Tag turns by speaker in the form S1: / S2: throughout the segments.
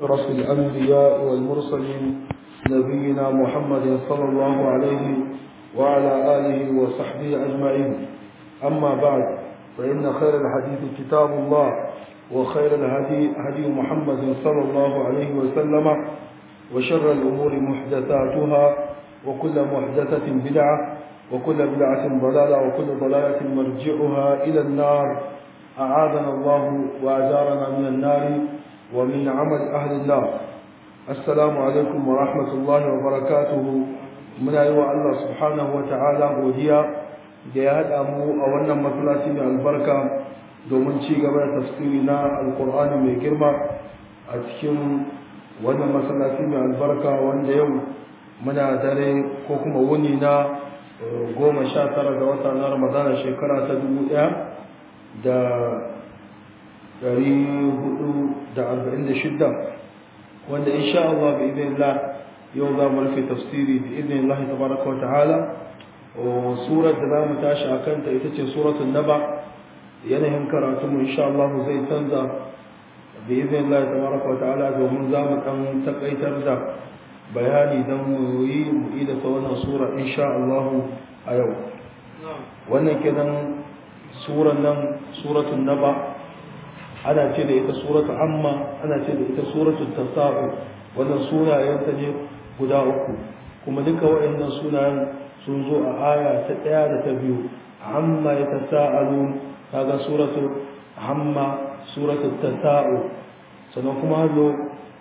S1: رسل الأنبياء والمرسلين نبينا محمد صلى الله عليه وعلى آله وصحبه أجمعين أما بعد فإن خير الحديث كتاب الله وخير الهدي هدي محمد صلى الله عليه وسلم وشر الأمور محدثاتها وكل محدثة بدعة وكل بدعة ضلالة وكل ضلالة مرجعها إلى النار أعاذنا الله وأجارنا من النار ومن عمل أهل النار السلام عليكم ورحمة الله وبركاته من أيوة الله سبحانه وتعالى وديا جاهد أمو أولنا مثلاتي من البركة domin ci gaba da tafsiri na alkur'ani mai girma a cikin wannan masallaci mai albarka wanda yau muna dare ko kuma wuni na goma sha tara ga wata na ramadana shekara ta dubu ɗaya da ɗari hudu da arba'in da shidda wanda insha Allah bi idin Allah yau za mu rufe tafsiri bi idin Allah tabaraka wa ta'ala surar da za mu tashi a kanta ita ce suratul naba yanayin karatu mu insha Allah zai canza bi idin Allah tabaraka wa ta'ala domin za mu dan takaitar da bayani don mu yi mu ida ta wannan sura insha Allah a yau wannan kenan suran nan suratul naba ana ce da ita suratul amma ana ce da ita suratul tasa'u wannan sunayenta ne guda uku kuma duka waɗannan sunayen sun zo a aya ta ɗaya da ta biyu amma ya tasa'alun kaga suratul amma suratul tasa'u sannan kuma hallo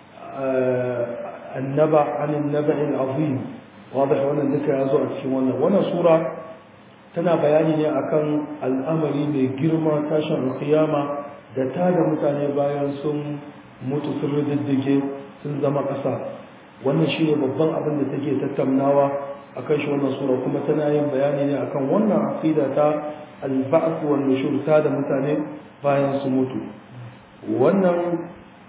S1: annaba anin naba'il azim واضح wannan duka ya zo a cikin wannan wannan sura tana bayani ne akan al'amari mai girma tashin alkiyama da ta da mutane bayan sun mutu sun riddige sun zama ƙasa wannan shi ne babban abin da take tattaunawa akan shi wannan sura kuma tana yin bayani ne akan wannan aqida ta al-ba'th wal nushur ta da mutane bayan su mutu wannan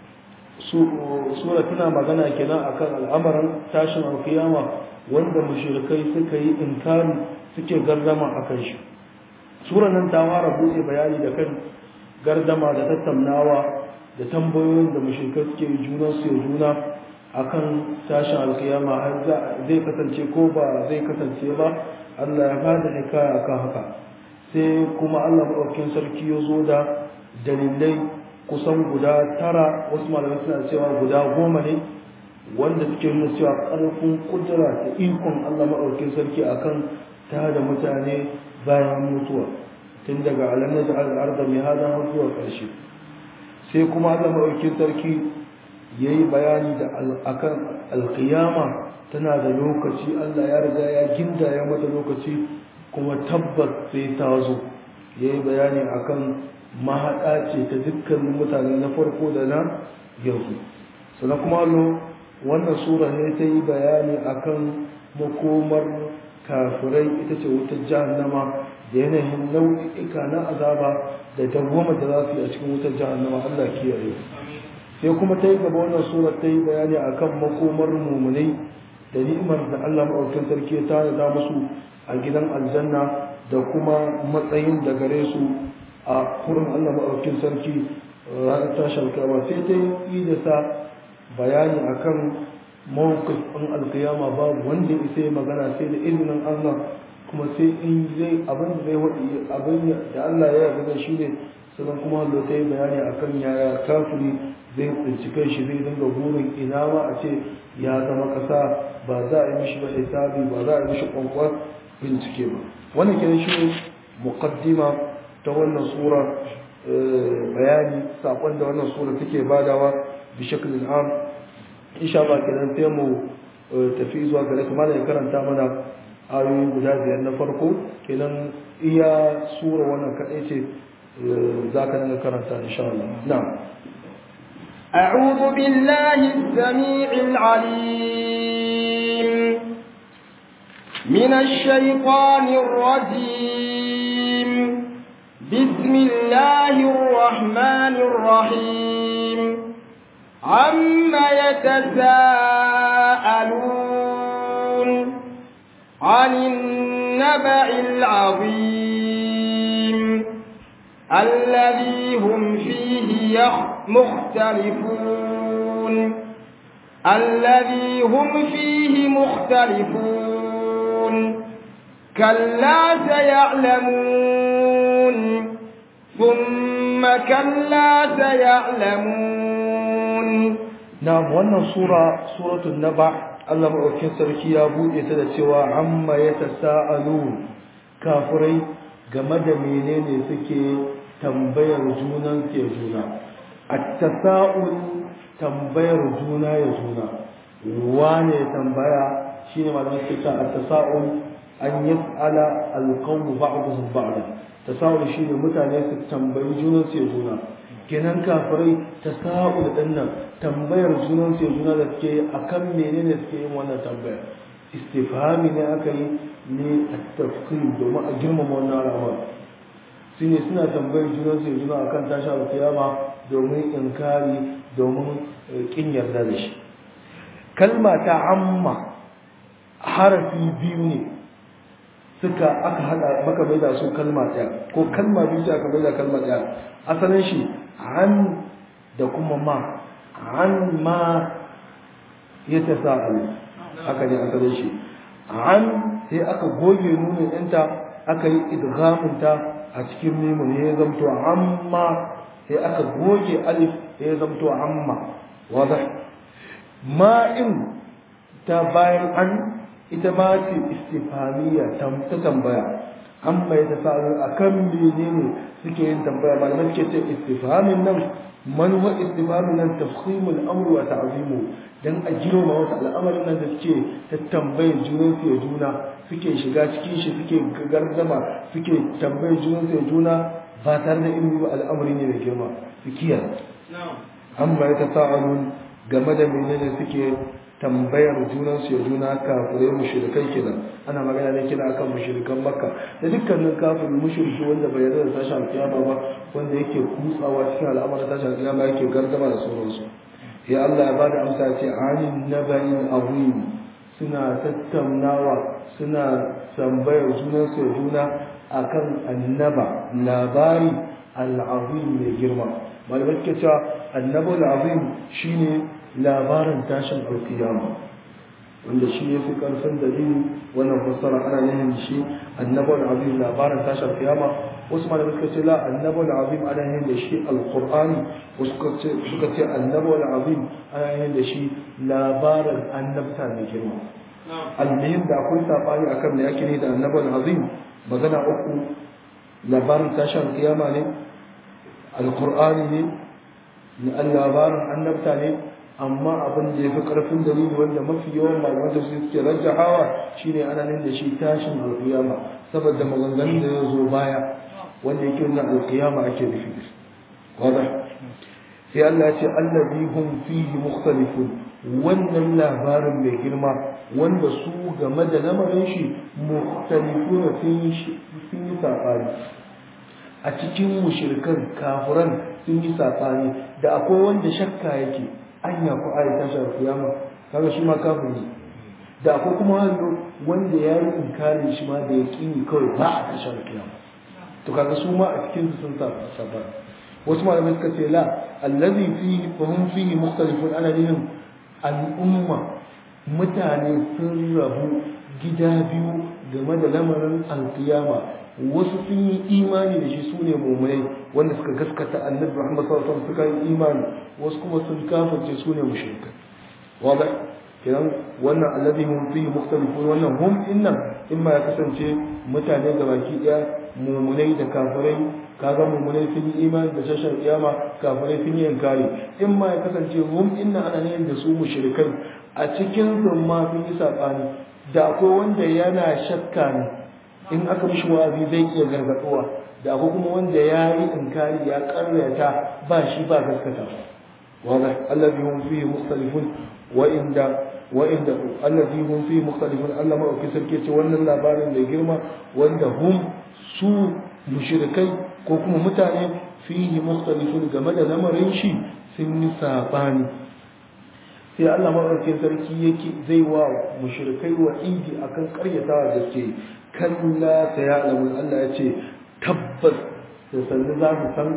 S1: sura tana magana kenan akan al'amarin tashin alkiyama wanda mushrikai suka yi inkari suke gardama akan shi sura nan ta fara buɗe bayani da kan gardama da tattaunawa da tambayoyin da mushrikai suke yi juna su ya juna akan tashin alkiyama har zai kasance ko ba zai kasance ba Allah ya bada hikaya akan haka sai kuma Allah maɗaukin sarki ya zo da dalilai kusan guda tara wasu malamai suna cewa guda goma ne wanda suke nuna cewa ƙarfin kudura da ikon Allah maɗaukin sarki akan ta da mutane bayan mutuwa tun daga alamai da al'arda mai hada har zuwa ƙarshe sai kuma Allah maɗaukin sarki ya yi bayani da akan alƙiyama tana da lokaci Allah ya riga ya ginda ya mata lokaci kuma tabbas sai ta zo ya yi bayani akan mahaɗa ce ta dukkanin mutane na farko da na yanzu sannan kuma wannan sura ne ta yi bayani akan makomar kafirai ita ce wutar jahannama da yanayin nau'ika na azaba da dawwama da za su yi a cikin wutar jahannama Allah kiyaye sai kuma ta yi gaba wannan sura ta yi bayani akan makomar mumunai da ni'imar da Allah maɗaukin sarki ya tana musu a gidan aljanna da kuma matsayin da gare su a kurin Allah maɗaukin sarki ranar tashin kama sai ta yi da sa bayani akan mawukif ɗin alkiyama babu wanda isa magana sai da izinin Allah kuma sai in zai abin da zai waɗi abin da Allah ya yarda shi ne sannan kuma Allah ta yi bayani akan yaya kafiri zai bincike shi zai dinga burin ina ma a ce ya zama ƙasa ba za a yi mishi ba hisabi ba za a yi mishi kwankwan bincike ba wannan kenan shi ne muqaddima ta wannan sura bayani sakon da wannan sura take badawa bi shaklin am insha Allah kenan sai mu tafi zuwa gare kuma da karanta mana ayoyi guda biyar na farko kenan iya sura wannan kadai ce zaka dinga karanta insha Allah na'am
S2: أعوذ بالله السميع العليم من الشيطان الرجيم بسم الله الرحمن الرحيم عم يتساءلون عن النبأ العظيم الذي هم فيه مختلفون الذي هم فيه مختلفون كلا سيعلمون ثم كلا سيعلمون
S1: نعم wannan sura suratul naba Allah madaukakin sarki ya buɗe ta da cewa amma yatasaalu kafirai game da menene suke tambayar junan ke juna at-tasa'ul tambayar juna ya juna wane tambaya shine malamin suka at-tasa'ul an yas'ala al-qawm ba'dhum ba'dan tasa'ul shine mutane su tambayi junan su ya juna kenan kafirai tasa'ul din nan tambayar junan su ya juna da suke akan menene suke yin wannan tambayar istifhami ne aka yi ne at-tafkhim domin a girmama wannan al'amari shine suna tambayar junan su ya juna akan tashar kiyama domin inkari domin kin yarda da shi kalma ta amma harafi biyu ne suka aka hada maka mai da su kalma ɗaya ko kalma biyu aka mai da kalma ɗaya asalin shi an da kuma ma an ma ya ta sa'alu aka ne asalin shi an sai aka goge nunin ɗinta aka yi idgamunta a cikin mimun ya zamto amma sai aka goge alif ya zamto amma wadda ma'in ta bayan an ita ma ce istifamiya ta tambaya amma ya tafi a kan menene suke yin tambaya malamai suke ce istifamin nan manuwa istifamin nan tafhimul amru wa ta'zimu dan a girma wasu al'amarin nan da suke ta tambayar junan su ya juna suke shiga cikin shi suke gardama suke tambayar junan su ya juna ba tare da ilimi ba al'amari ne da girma su kiyaye amma ya tasa'alun game da menene suke tambayar junan su ya juna kafirai mushrikai kenan ana magana ne kina akan mushrikan makka da dukkanin kafirin mushriki wanda bai yarda da tashin alkiyama ba wanda yake kutsawa cikin al'amarin tashin alkiyama yake gardama da sauransu ya Allah ya bada amsa ce anin nabain azim suna tattaunawa suna tambayar junan su ya juna akan annaba labari al'azim mai girma malamai suke cewa annabu al'azim shine labarin tashin alkiyama wanda shi ya fi ƙarfin dalili wannan fassara ana yin shi annabu al'azim labarin tashin alkiyama wasu malamai suka ce la annabu al'azim ana yin da shi alqur'ani wasu suka ce annabu al'azim ana yin da shi labarin annabta mai girma almuhim da akwai sabani akan da yake ne da annabu al'azim magana uku labarin tashin kiyama ne alkur'ani ne na labarin annabta ne amma abin da ya fi ƙarfin dalili wanda mafi yawan malaman da su suke rajjahawa shine ana nan da shi tashin alkiyama saboda maganganun da ya zo baya wanda yake nuna alkiyama ake nufi wadda sai Allah ya ce allazi hum fihi mukhtalifun wannan labarin mai girma wanda su game da lamarin shi mukhtalifuna sun yi saɓani a cikin mushrikan kafiran sun yi saɓani da akwai wanda shakka yake anya ko ayi tashar kiyama kaga shi ma kafiri da akwai kuma wanda ya yi inkarin shi ma da ya kini kawai ba a tashar kiyama to kaga su ma a cikin su sun saɓani wasu malamai suka ce la allazi fihi fa hum fihi mukhtalifun ana nihin al'umma mutane sun rabu gida biyu game da lamarin alkiyama wasu sun yi imani da shi su ne mummunai wanda suka gaskata annabi Muhammad sallallahu alaihi wasallam suka yi imani wasu kuma sun kafirce su ne mushrikai wada kiran wannan alladhi hum fihi mukhtalifun wannan hum innan imma ya kasance mutane da baki daya mummunai da kafirai kaga mummunai sun yi imani da shashar kiyama kafirai sun yi inkari imma ya kasance hum innan ana ne da su mushrikai a cikin su ma sun yi sabani da akwai wanda yana shakka ne in aka mishi wa'azi zai iya gargaduwa da akwai kuma wanda ya yi inkari ya karyata ba shi ba gaskata واضح الذي هم فيه مختلفون وإن وإن الذي هم فيه مختلفون الله ما أكي سركي wannan labarin da girma wanda hum su mushrikai ko kuma mutane fihi mukhtalifun game da lamarin shi sun yi sabani sai Allah maɗaukin sarki yake zai wa mushrikai wa idi akan karyatawa da suke kalla ta ya alamun Allah ya ce tabbas da sannu za su san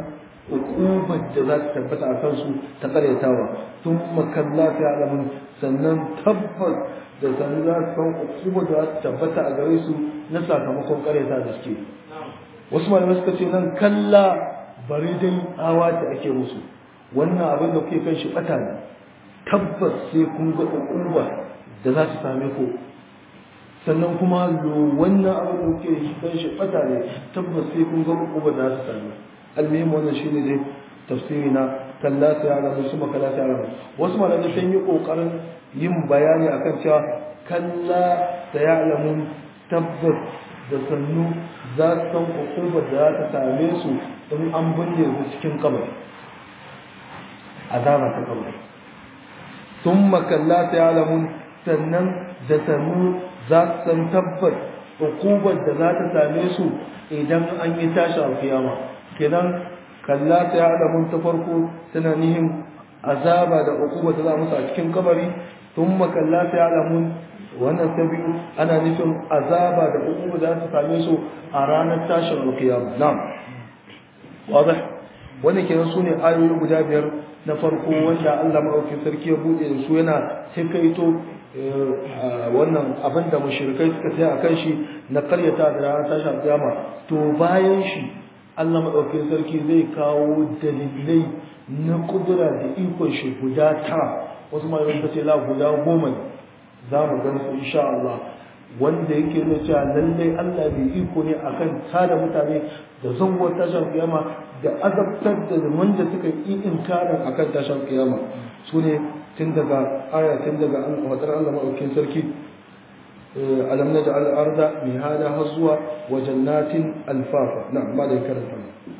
S1: hukumar da za ta tabbata a kansu ta karyatawa sun makalla ta alamun sannan tabbas da sannan za su san hukumar da za ta tabbata a gare su na sakamakon karyata da suke wasu malamai suka ce nan kalla bari dai hawa da ake musu wannan abin da kuke kan shi bata ne tabbas sai kun ga hukuma da za su same ku sannan kuma wannan abin da kuke shi kan shi bata ne tabbas sai kun ga hukuma da za su same almuhim wannan shine dai tafsiri na kalla ta yara musu makala ta yara wasu malamai sun yi kokarin yin bayani akan cewa kalla ta ya'lamun tabbas da sannu za su san hukumar da za ta same su in an binne su cikin kabari azaba ta kabari sun makalla ta yalamun sannan da sannu za su san tabbas hukumar da za ta same su idan an yi tashi a kiyama kenan kalla ta yalamun ta farko tana nihin azaba da hukumar da za musu a cikin kabari sun makalla ta yalamun wannan ta biyu ana nufin azaba da hukuma za su same su a ranar tashin alkiyama na'am wadah wannan kenan sune ayoyi guda biyar na farko wanda Allah madaukakin sarki ya bude da su yana hikaito wannan abin da mushrikai suka tsaya akan shi na karyata da ranar tashin alkiyama to bayan shi Allah madaukakin sarki zai kawo dalilai na kudura da ikon shi guda tara wasu malamai suka ce la guda goma ne za mu gan su insha Allah wanda yake nuna cewa lallai Allah bai iko ne akan tada mutane da zangon tashar kiyama da azabtar da wanda suka yi inkarin akan tashar kiyama su ne tun daga aya tun daga wadar Allah maɗaukin sarki alam na ja'al arda mihada har zuwa wa jannatin alfafa na ma da karanta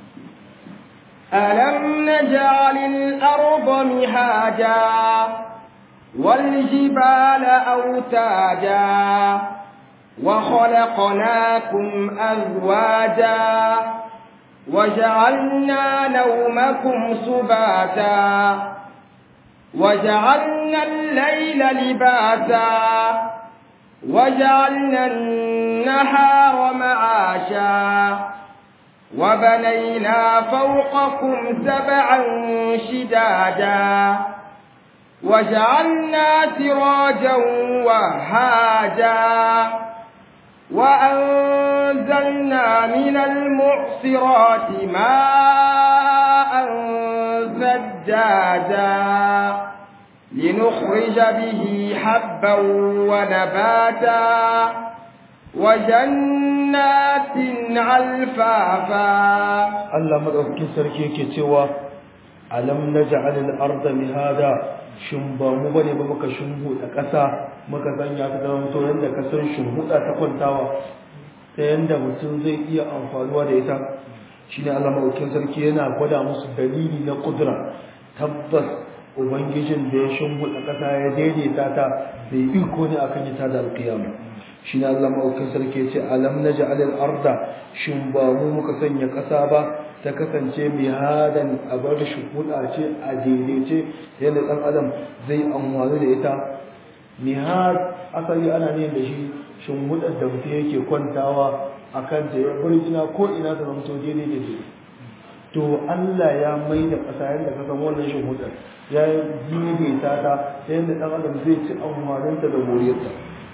S2: ألم نجعل الأرض مهادا والجبال أوتادا وخلقناكم أزواجا وجعلنا نومكم سباتا وجعلنا الليل لباسا وجعلنا النهار معاشا وبنينا فوقكم سبعا شدادا وجعلنا سراجا وهاجا وأنزلنا من المعصرات ماء زجاجا لنخرج به حبا ونباتا وجنات ألفافا
S1: Allah madaukakin sarki yake cewa alam naj'al al-ardha mihada shin ba mu bane ba muka shimbuda ƙasa muka sanya ta zama to yanda ka san shimbuda ta kwantawa ta yanda mutum zai iya amfanuwa da ita shine Allah madaukakin sarki yana gwada musu dalili na kudura tabbas ubangijin da ya shimbuda ƙasa ya daidaita ta bai iko ne akan ita da alƙiyama shi ne Allah ma'aukin sarki ce alam na ja'alil arda shin ba mu muka sanya ƙasa ba ta kasance mai hadan a bar shukuɗa ce a daidaice yadda ɗan adam zai amfani da ita mihad asali ana ne da shi shimbuɗar da mutum yake kwantawa a kan ta ya burjina ko ina ta zama daidai da daidai to Allah ya mai da ƙasa yadda ka san wannan shimbuɗar ya daidaita ta yadda ɗan adam zai ci amfaninta da moriyarta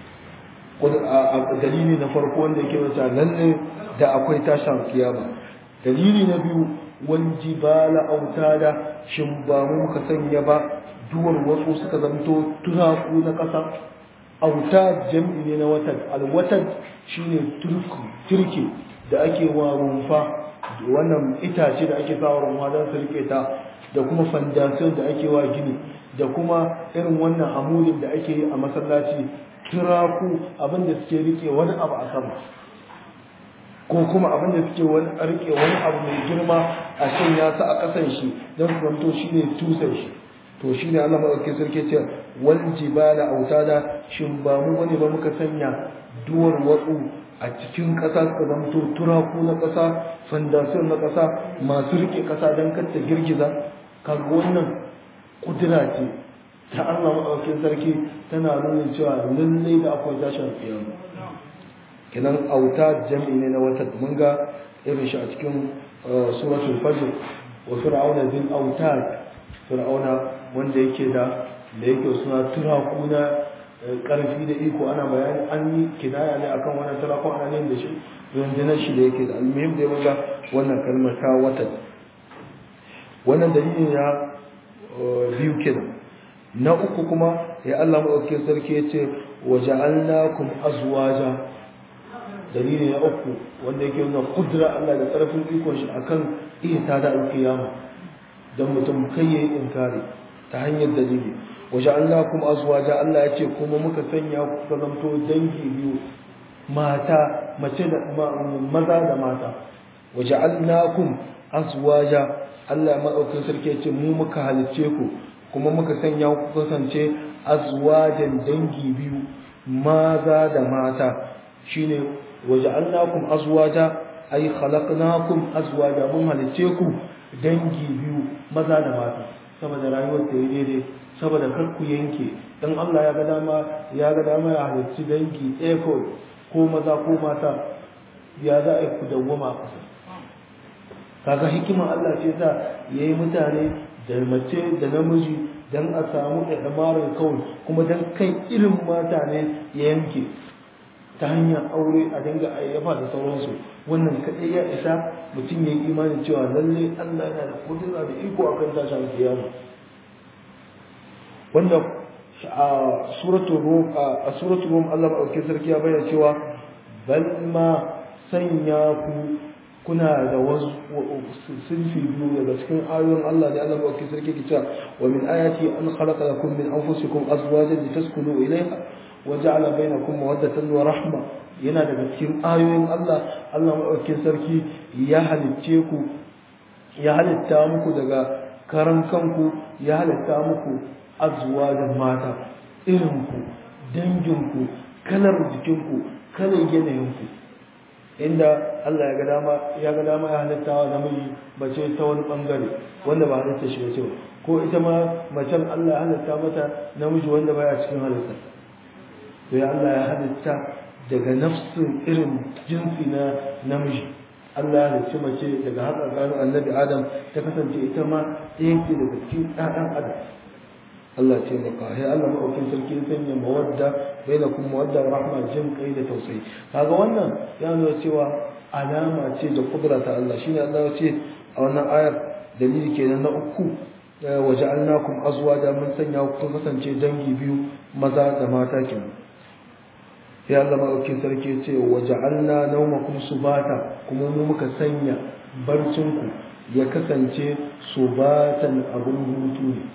S1: dalili na farko wanda yake wata lalle da akwai tashin kiyama dalili na biyu wal jibala autada shin ba mu muka sanya ba duwar wasu suka zanto turaku na ƙasa auta jam'i ne na watan alwatan shine turku turke da ake wa rumfa wannan itace da ake sawa rumfa don su rike ta da kuma fandasiyon da ake wa gini da kuma irin wannan amudin da ake yi a masallaci turaku abinda suke rike wani abu a sama ko kuma abinda suke wani rike wani abu mai girma a sanya su a kasan shi don su zanto shi ne tusan shi to shi ne Allah maɗauki sarki ce wal jibala autada shin ba mu bane ba muka sanya duwar watsu a cikin ƙasa suka zanto turaku na ƙasa fandasiyon na ƙasa masu rike ƙasa don kar ta girgiza kaga wannan kudura ce ta Allah maɗaukin sarki tana nuna cewa lallai da akwai tashin kiyama kenan auta jam'i ne na wata mun ga irin shi a cikin suratul fajr wa fir'auna zil autad fir'auna wanda yake da da yake suna turaku na karfi da iko ana bayani an yi kinaya ne akan wannan turaku ana ne da shi rundunar shi da yake da almuhim da yaga wannan kalmar ta wata wannan dalilin ya biyu kenan na uku kuma ya Allah maɗauki sarki ya ce wa ja'alnakum azwaja dalili na uku wanda yake nuna kudura Allah da ƙarfin ikon shi akan ihta da alkiyama dan mutum kai yayi inkari ta hanyar dalili wa ja'alnakum azwaja Allah ya ce kuma muka sanya ku ka zanto dangi biyu mata mace da maza da mata wa ja'alnakum azwaja Allah maɗaukin sarki ya ce mu muka halicce ku kuma muka sanya ku kasance azwajan dangi biyu maza da mata shine waja'alnakum azwaja ay khalaqnakum azwaja mun halice ku dangi biyu maza da mata saboda rayuwar ta daidai saboda kar ku yanke dan Allah ya ga dama ya ga dama ya halicci dangi ɗaya kawai ko maza ko mata ya za a yi ku dawwama a ƙasa kaga hikimar Allah ce ta yayi mutane da mace da namiji dan a samu ɗamarin kawai kuma dan kai irin mata ne ya yanke ta hanyar aure a dinga ayyafa da sauransu wannan kaɗai ya isa mutum ya yi imanin cewa lalle Allah yana da kudura da iko akan tashin kiyama wanda a suratul rum a suratul rum Allah madaukakin sarki ya bayyana cewa bal ma sanya ku kuna da wasu sunfi biyu daga cikin ayoyin Allah da Allah ba sarki ke cewa wa min ayati an khalaqa lakum min anfusikum azwajan litaskunu ilayha wa ja'ala bainakum mawaddatan wa rahma yana daga cikin ayoyin Allah Allah madaukakin sarki ya halicce ku ya halitta muku daga karan kanku ya halitta muku azwajan mata irin ku dangin ku kalar jikinku kalar yanayin ku inda Allah ya ga dama ya ga dama ya halitta wa namiji mace ta wani bangare wanda ba halitta shi bace ko ita ma macen Allah ya halitta mata namiji wanda baya cikin halitta to ya Allah ya halitta daga nafsin irin jinsi na namiji Allah ya halicci mace daga haka gano annabi Adam ta kasance ita ma ɗaya ce daga cikin ɗaɗan Adam Allah ce maka sai Allah maɗaukin sarki ya sanya mawadda bainakum mawadda wa rahma jin kai da tausayi kaga wannan ya nuna cewa alama ce da kudura ta Allah shine Allah ya ce a wannan ayar dalili kenan na uku wa ja'alnakum azwaja mun sanya ku kasance dangi biyu maza da mata kenan sai Allah maɗaukin sarki ya ce wa ja'alna nawmakum subata kuma mu muka sanya barcinku ya kasance subatan abun hutu ne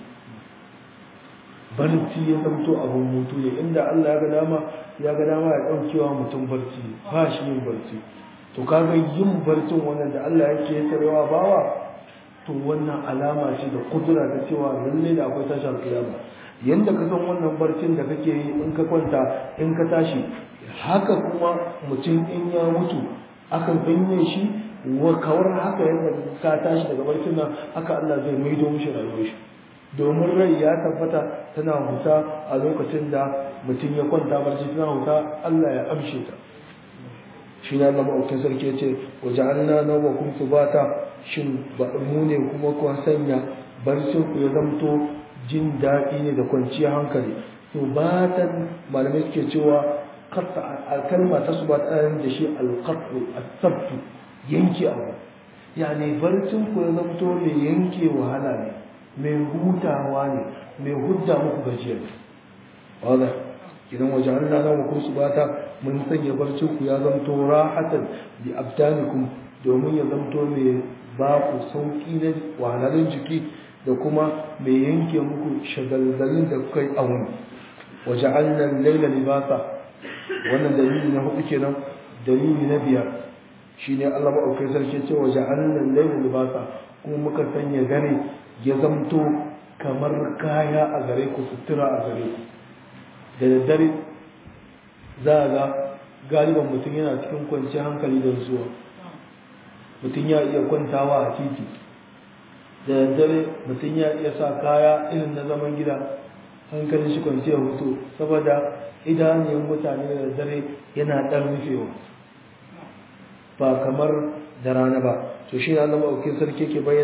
S1: barci ya zamto abin mutu ne inda Allah ya ga dama ya ga dama ya daukewa mutum barci ba shi yin barci to kaga yin barcin wannan da Allah yake tarewa bawa to wannan alama ce da kudura ta cewa lalle da akwai tashar kiyama yanda ka san wannan barcin da kake yi in ka kwanta in ka tashi haka kuma mutum in ya mutu akan binne shi wa kawar haka yadda ka tashi daga barcin nan haka Allah zai maido mishi rayuwar shi domin rai ya tabbata tana huta a lokacin da mutum ya kwanta barci tana huta Allah ya amshe ta shi na zama aukin sarki ce waje an na nawa kun su bata shin ba mu ne kuma kuwa sanya barcin ku ya zamto jin daɗi ne da kwanciyar hankali to batan malamai suke cewa kalma ta su ba ta da shi alqatu as-sabtu yanke abu yani barcin ku ya zamto mai yanke wahala ne mai hutawa ne mai hudda muku gajiya wadda idan waje an na zama kun su bata mun sanya barcin ku ya zamto rahatan bi abdanikum domin ya zamto mai ba ku sauki na wahalalun jiki da kuma mai yanke muku shagalgalin da kuka yi a wani waje an nan laila libasa wannan dalili na hudu kenan dalili na biyar shine Allah maɗaukai sarki ce waje an nan laila libasa kuma muka sanya dare ya zamto kamar kaya a gare ku sutura a gare ku da daddare za a ga galiban mutum yana cikin kwanciyar hankali da zuwa mutum ya iya kwantawa a titi da daddare mutum ya iya sa kaya irin na zaman gida hankalin shi kwanciyar hutu saboda idanun mutane da daddare yana ɗan rufewa ba kamar da rana ba to shi ne Allah maɗaukin sarki ke bayyana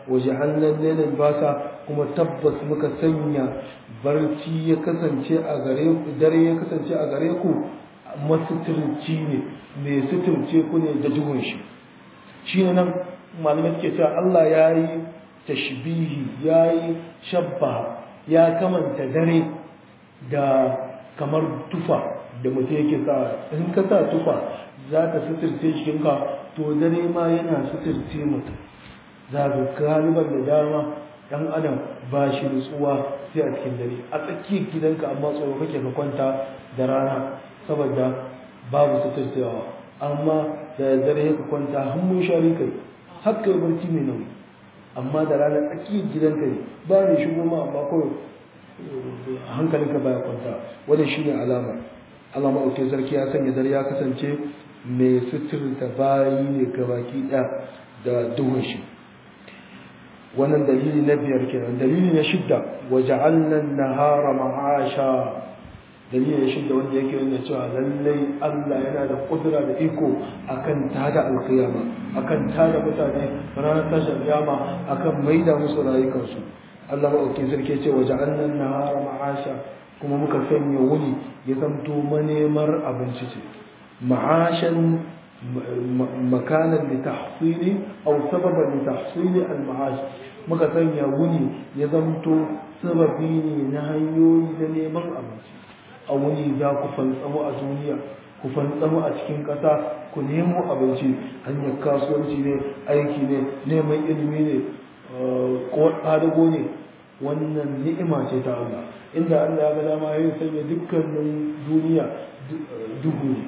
S1: waja'alna al-layla libasa kuma tabbas muka sanya barci ya kasance a gare ku dare ya kasance a gare ku masuturci ne mai suturce ku ne da duhun shi shine nan malamai suke cewa Allah ya yi tashbihi ya yi shabba ya kamanta dare da kamar tufa da mutum yake sa in ka sa tufa za ka suturce jikinka to dare ma yana suturce mutum za ka galiban da dama dan adam ba shi nutsuwa sai a cikin dare a tsakiyar gidanka amma tsoro kake ka kwanta da rana saboda babu suturcewa amma da dare ka kwanta hannun shari kai har kai barci mai nauyi amma da rana tsakiyar gidanka ne ba ne shigo ma amma kawai hankalinka baya kwanta wannan shine alama alama auke sarki ya sanya dare ya kasance mai suturta bayi ne gabaki ɗaya da duhun shi wannan dalili na biyar kenan dalili na shidda waja'alna an-nahara ma'asha dalili na shidda wanda yake nuna cewa lallai Allah yana da kudura da iko akan tada alkiyama akan tada mutane ranar tashar kiyama akan maida musu rayukansu Allah maɗaukin sarki ce waja'alna an-nahara ma'asha kuma muka sanya wuni ya zanto manemar abinci ce ma'ashan makanan da tahsili aw sababan da tahsili al-ma'ash muka sanya wuni ya zanto sababi ne na hanyoyi na neman abinci a wuni za ku fantsamo a duniya ku fantsamo a cikin ƙasa ku nemo abinci hanyar kasuwanci ne aiki ne neman ilimi ne ko ƙadago ne wannan ni'ima ce ta Allah inda Allah ya ga dama ya sanya dukkanin duniya duhu ne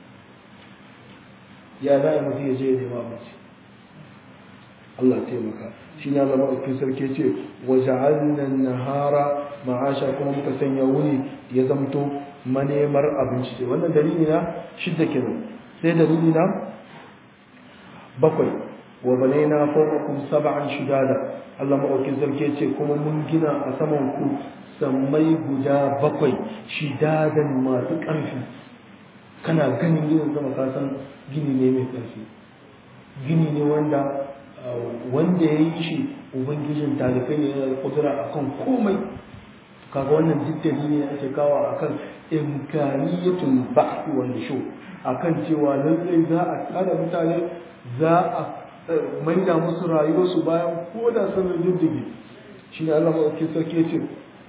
S1: ya za a mutu ya je ya nema abinci Allah taimaka shi ne Allah maɗaukin sarki ce wa ja'alna nahara ma'asha kuma muka sanya wuni ya zamto manemar abinci ce wannan dalili na shidda kenan sai dalili na bakwai wa banaina fawqakum sab'an shidada Allah maɗaukin sarki ce kuma mun gina a saman ku sammai guda bakwai shidadan masu ƙarfi kana ganin ginin sama ka san gini ne mai ƙarfi gini ne wanda wanda ya yi shi ubangijin talifai ne yana kudura a kan komai kaga wannan duk dalili ne ake kawo a kan imkaniyatul ba'thi wal shu akan cewa lallai za a tsara mutane za a maida musu rayuwarsu bayan ko da sun diddige shi ne Allah maɗauki sarki ce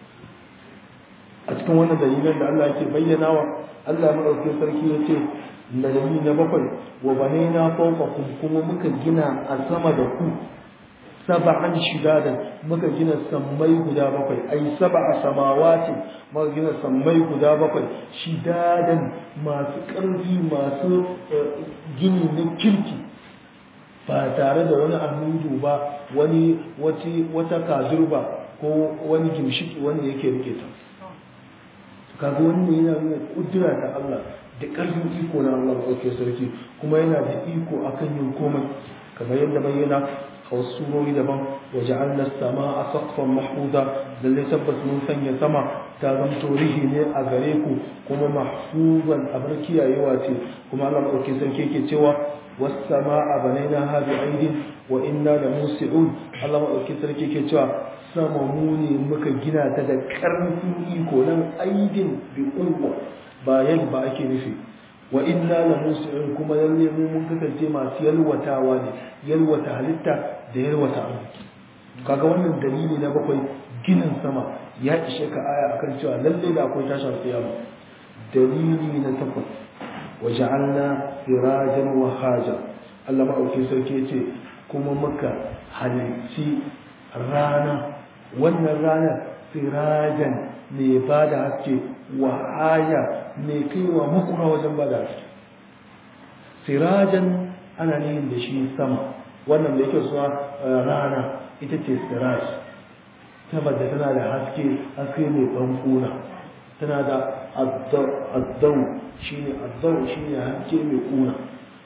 S1: a cikin wannan dalilan da Allah ke bayyana wa Allah maɗauki sarki ya ce da dalili na bakwai wa banaina fawqakum kuma muka gina a sama da ku sab'an shidadan muka gina sammai guda bakwai ai sab'a samawati muka gina sammai guda bakwai shidadan masu ƙarfi masu gini na kirki ba tare da wani annudu ba wani wata kazurba ko wani gimshiki wanda yake rike ta kaga wannan yana nuna kudura ta Allah da ƙarfin iko na Allah ɗauke sarki kuma yana da iko akan yin komai kamar yadda bayyana a wasu surori daban waje an sama a sakfan mahmuda lalle tabbas mun sanya sama ta zamto rihi ne a gare ku kuma mahfuzan abar kiyayewa ce kuma Allah ɗauke sarki yake cewa والسماء بنيناها بعيد وإنا لموسعون الله مدauki sarki ke cewa sama mu ne muka gina ta da karfin iko nan aidin bi quwwa ba yan ba ake nufi wa inna lamusi'un kuma lalle mu mun kasance masu yalwatawa ne yalwata halitta da yalwata arziki kaga wannan dalili na bakwai ginin sama ya ishe ka aya akan cewa lalle da akwai tashin kiyama dalili na takwas waja'alna sirajan wahaja Allah maɗauki sarki ce kuma muka halicci rana wannan rana sirajan mai ba da haske wahaja mai kaiwa makura wajen ba da haske sirajan ana nihin da shi sama wannan da yake suna rana ita ce siraj saboda tana da haske haske mai ɓanƙuna tana da azzau shi ne azzau shi ne haske mai kuna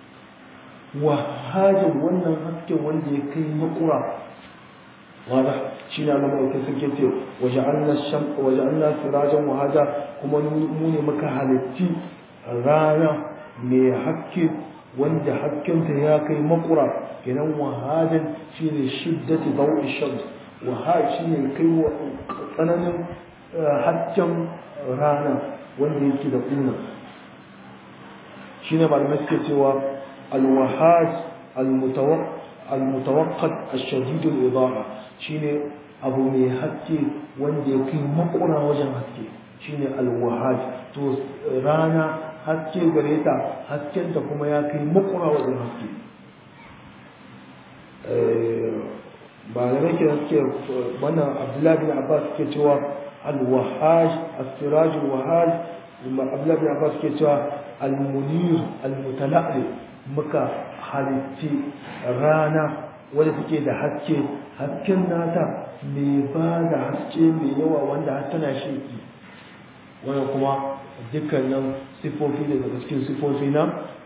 S1: wahajin wannan hasken wanda ya kai makura wada shi ne Allah mai sarki ce waje Allah sirajan wahaja kuma mu ne muka halitti rana mai haske wanda haskenta ya kai makura kenan wahadan shine shiddati dawi shams wahad shine kai wa tsananin hasken rana wanda yake da kuna shine malamai suke cewa alwahad almutawaqqat ash-shadid al-idaha shine abu mai haske wanda ya kai makura wajen haske shine alwahad to rana haske gare ta haskenta kuma ya kai makura wajen haske ba da nake suke wannan abdullahi bin abbas ke cewa alwahaj as-siraj alwahaj abdullahi bin abbas ke cewa almunir almutala'li muka halitti rana wadda take da haske hasken nata mai ba da haske mai yawa wanda har tana sheki wannan kuma dukkanin sifofi da daga cikin sifofi na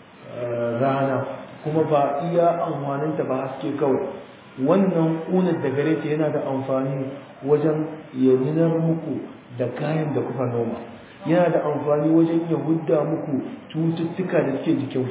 S1: rana kuma ba iya amfaninta ba haske kawai wannan ƙunar da gare ta yana da amfani wajen ya nunar muku da kayan da kuka noma yana da amfani wajen ya hudda muku cututtuka da suke jikin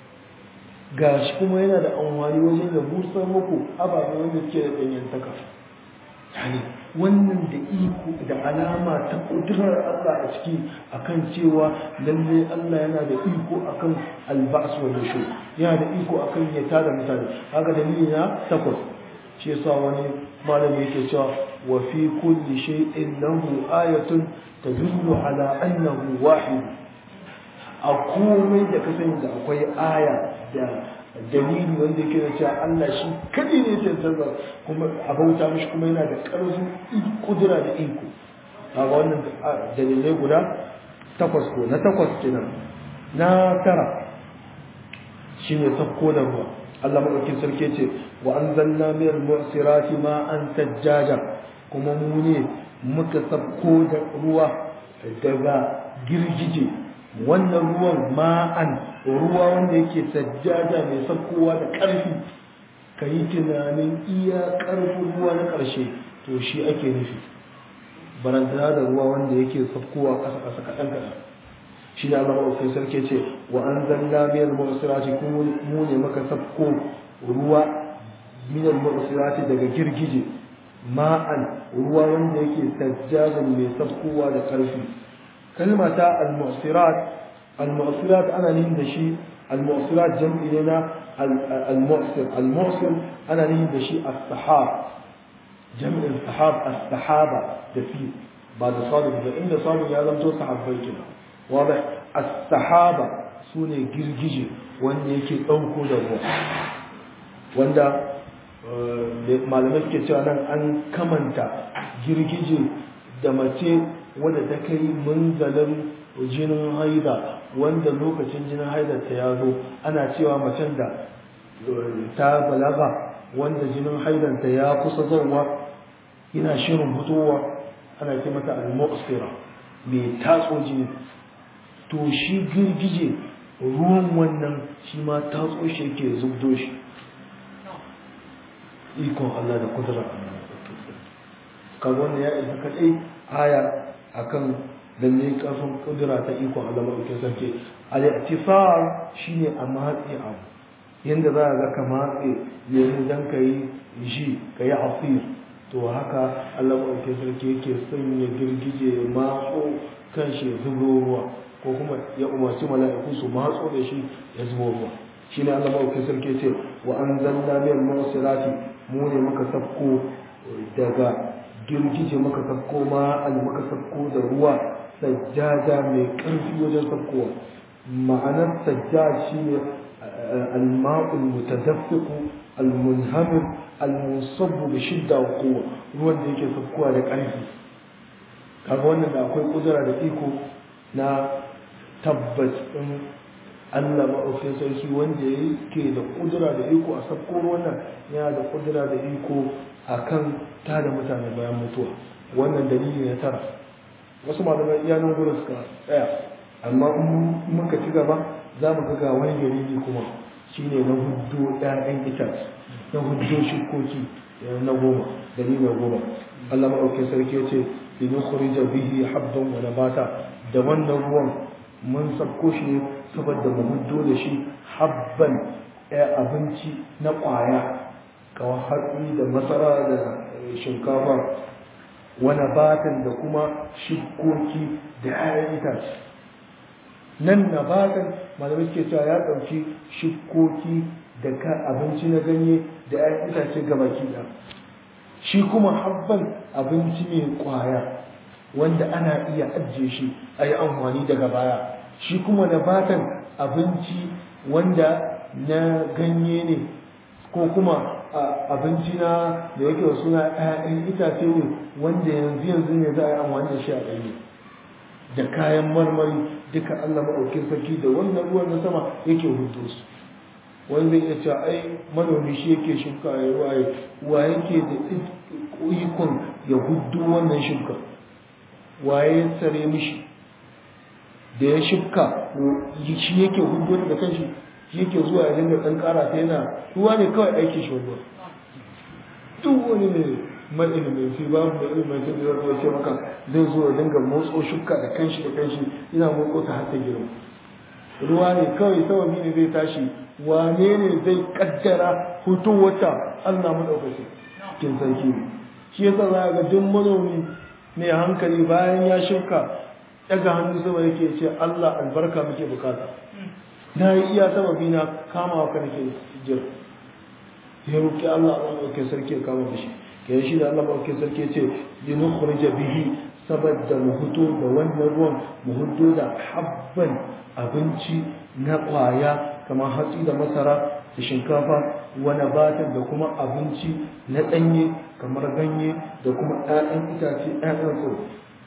S1: ga shi kuma yana da amfani wajen ya busar muku ababen wanda suke da ɗanyantaka yani wannan da iko da alama ta kudurar Allah a ciki akan cewa lalle Allah yana da iko akan alba'as wa nushur yana da iko akan ya tada mutane haka dalili na takwas shi yasa wani malami yake cewa wa fi kulli shay'in lahu ayatun tadullu ala annahu wahid a komai da ka sani da akwai aya da dalili wanda yake da cewa Allah shi kadai ne tantance kuma a bauta mishi kuma yana da ƙarfin kudura da iko kaga wannan dalilai guda takwas ko na takwas kenan na tara shine sakko da ruwa Allah madaukin sarki ce wa anzalna min al-mu'sirati ma'an sajjaja kuma mu ne muka sakko da ruwa daga girgije wannan ruwan ma'an ruwa wanda yake sajjaja mai sakkowa da ƙarfi ka yi tunanin iya ƙarfin ruwa na ƙarshe to shi ake nufi barantana da ruwa wanda yake sakkowa ƙasa ƙasa kaɗan kaɗan shi da Allah maɗaukin sarki ce wa an zalla miyar ma'usirati kuma mu ne maka sakko ruwa miyar ma'usirati daga girgije ma'an ruwa wanda yake sajjajan mai sakkowa da ƙarfi kalma ta al-mu'sirat al-mu'sirat ana nihin da shi al-mu'sirat jam'i ne na al-mu'sir al-mu'sir ana nihin da shi as-sahab jam'in sahab as-sahaba da fi ba da sadu da inda sadu ya zanto sahabbai kenan wadah as-sahaba sune girgije wanda yake dauko da ruwa wanda malamai suke cewa nan an kamanta girgije da mace wadda ta kai munzalin jinin haida wanda lokacin jinin haida ta ya zo ana cewa macen da ta balaga wanda jinin haidanta ya kusa zauwa yana shirin fitowa ana ce mata al-muqsira mai tatso jini to shi girgije ruwan wannan shi ma tatso shi yake zubdo shi ikon Allah da kudura kaga wannan ya isa kadai aya akan lalle karfin kudura ta ikon Allah madaukakin sarki al-i'tifar shine a matsi abu yanda za ga ka matse yanzu dan kai shi kai asir to haka Allah madaukakin sarki yake sanya girgije matso kan shi zubo ruwa ko kuma ya umarci mala'iku su matso da shi ya zubo ruwa shine Allah madaukakin sarki ce wa anzalna min al-mu'sirati mu ne muka safko daga girgije muka safko ma al muka safko da ruwa sajjada mai ƙarfi wajen safkowa ma'anar sajjad shine al-ma'ul mutadaffiqu al-munhamir al-musabbu bi shidda wa quwwa ruwan da yake safkowa da ƙarfi kaga wannan da akwai kudura da iko na tabbas din Allah maɗaukin sarki wanda yake da kudura da iko a sabko wannan yana da kudura da iko a kan tada mutane bayan mutuwa wannan dalili na tara wasu malamai iya nan gurin suka tsaya amma in muka ci gaba za mu ga wani dalili kuma shine na huddo ɗayan itace na huddo shukoki na goma dalili na goma Allah maɗaukin sarki ya ce linukhrija bihi habban wa nabata da wannan ruwan mun sabko shi saboda mu huddo da shi habban abinci na ƙwaya kawai hatsi da masara da shinkafa wani batan da kuma shikoki da 'ya'yan itace nan na batan malamai ke cewa ya ɗauki shikoki da ka abinci na ganye da 'ya'yan itace gabaki ɗaya shi kuma habban abinci mai ƙwaya wanda ana iya ajiye shi a yi amfani daga baya shi kuma na batan abinci wanda na ganye ne ko kuma abinci na da yake wa suna ‘ya'yan itace ne wanda yanzu yanzu ne za a yi amfani da shi a ɗanye da kayan marmari duka Allah maɗaukin sarki da wannan ruwan na sama yake hudu su wani zai iya cewa ai manomi shi yake shuka ya ruwaye wa yake da ikon ya hudu wannan shuka waye ya tsare mishi da ya shifka shi yake hudu da kanshi shi yake zuwa ya dinga ɗan ƙara ta yana ruwa ne kawai aiki shi ruwa duk wani ne mai ilimin fi babu da ilimin ta biyar ruwa ce maka zai zo ya dinga motso shifka da kanshi da kanshi ina motso ta har ta girma ruwa ne kawai sababi ne zai tashi wane ne zai kaddara hutu wata Allah maɗaukaki kin sarki ne shi yasa za ga duk manomi mai hankali bayan ya shirka daga hannu sama yake ce Allah albarka muke bukata na yi iya sababi na kama wa nake jira ya roƙi Allah Allah maɗaukin sarki ya kama da shi ke shi da Allah maɗaukin sarki ya ce linukhrija bihi saboda mu hudo da wannan ruwan mu hudo da habban abinci na ƙwaya kamar hatsi da masara da shinkafa wani batan da kuma abinci na ɗanye kamar ganye da kuma ‘ya'yan itace ‘ya'yan tsoro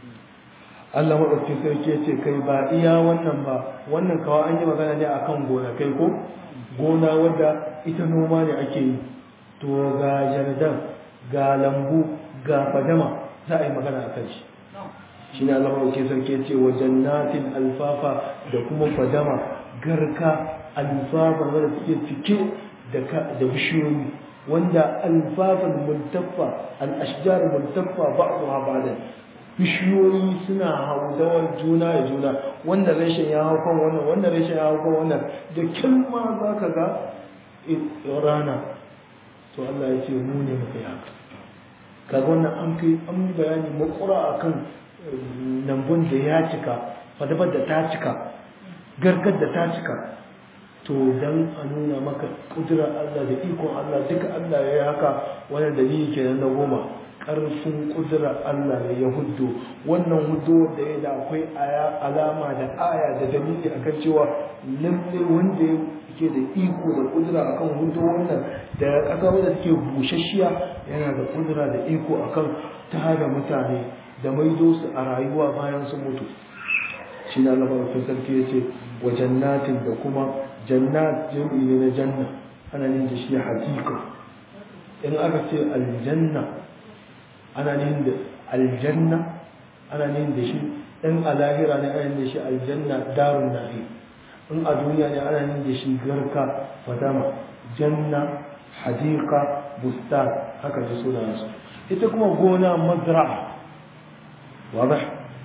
S1: Allah maɗauki sarki ce kai ba iya wannan ba wannan kawa an yi magana ne akan gonakai ko gona wadda ita noma ne ake yi to ga jardin ga lambu ga fadama za a yi magana a kan shi shi ne Allah maɗauki sarki ce wa jannatin alfafa da kuma fadama garka alfafa wadda suke cike da bishiyoyi wanda alfafan multaffa al-ashjar multaffa ba'daha ba'dan bishiyoyi suna haudawar juna da juna wanda rashin ya hau kan wannan wanda rashin ya hau kan wannan da kilma za ka ga rana to Allah ya ce mu ne muka yi haka kaga wannan an kai an bayani makura akan lambun da ya cika fadabar da ta cika gargar da ta cika to dan a nuna maka kudura Allah da ikon Allah duka Allah ya yi haka wani dalili kenan na goma ƙarfin kudura Allah ne ya huddo wannan huddo da ya da akwai aya alama da aya da dalili akan cewa lalle wanda yake da iko da kudura akan huddo wannan da ƙasa wanda take bushashiya yana da kudura da iko akan tada mutane da maido su a rayuwa bayan sun mutu shi na Allah sarki ya ce wa jannatin da kuma jannat jam'i ne na janna ana nin da shi hakika in aka ce aljanna ana nin da aljanna ana nin da shi in a lahira ne ana nin da shi aljanna darun na'i in a duniya ne ana nin da shi garka fadama janna hadika bustan haka ji suna su ita kuma gona mazra'a wadah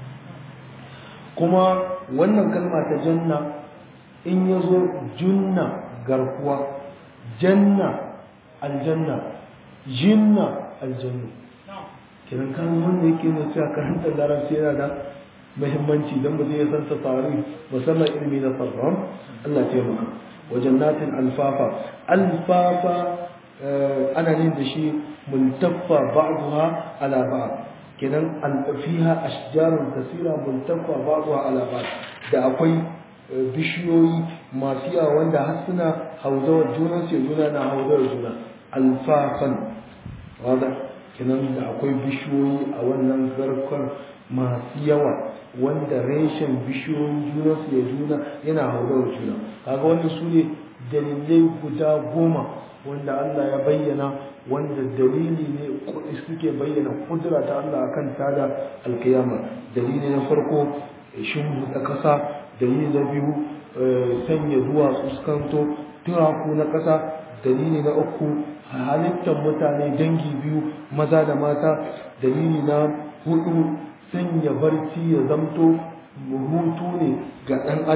S1: kuma wannan kalma ta janna in ya zo junna garkuwa janna aljanna jinna aljannu kiran kan wanda yake ne cewa karanta larabci yana da muhimmanci don mutum ya san tafari musamman ilimi na sarram Allah ya taimaka wa jannatin alfafa alfafa ana nin da shi multaffa ba'daha ala ba'd kenan fiha ashjarun kasira multaffa ba'daha ala ba'd da akwai bishiyoyi masu yawa wanda har suna hauzawar juna sai juna na hauzawar juna alfafan wadda kinan da akwai bishiyoyi a wannan zarkon masu yawa wanda reshen bishiyoyin juna su ya juna yana hauzawar juna kaga wannan su ne dalilai guda goma wanda Allah ya bayyana wanda dalili ne suke bayyana kudura ta Allah akan tada alkiyama dalili na farko shin da kasa dalili na biyu sanya duwatsu su kanto turaku na ƙasa dalili na uku halittar mutane dangi biyu maza da mata dalili na hudu sanya barci ya zamto hutu ne ga ɗan adam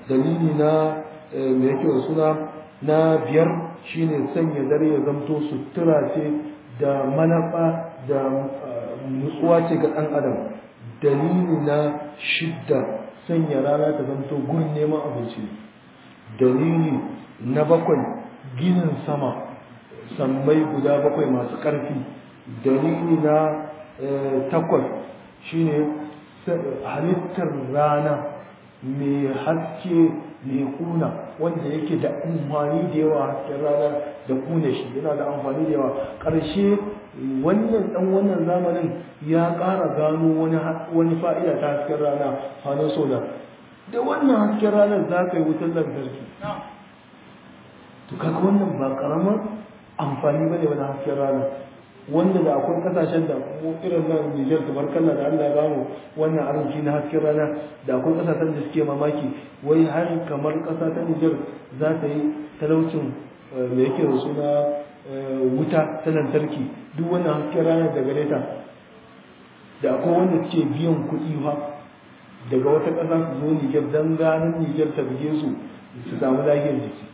S1: dalili na me yake da suna na biyar shine sanya dare ya zamto sutura ce da manafa da nutsuwa ce ga ɗan adam dalili na shidda sanya rana ta zamto gurin neman abinci dalili na bakwai ginin sama sammai guda bakwai masu ƙarfi dalili na takwas shine halittar rana mai haske mai kuna wanda yake da amfani da yawa hasken rana da kuna shi yana da amfani da yawa ƙarshe wannan ɗan wannan zamanin ya ƙara gano wani fa'ida ta hasken rana hannun solar da wannan hasken ranar za ka yi wutar lantarki to kaga wannan ba ƙaramar amfani ba ne wani hasken rana wanda da akwai kasashen da mu irin nan Niger tabarkalla da Allah ya bamu wannan arziki na hasken rana da akwai kasashen da suke mamaki wai har kamar kasa ta Niger za ta yi talaucin me yake da suna wuta ta lantarki duk wannan hasken rana da gare ta da akwai wanda suke biyan kuɗi fa daga wata ƙasa su zo Niger dan ganin Niger ta bige su su samu lafiyar jiki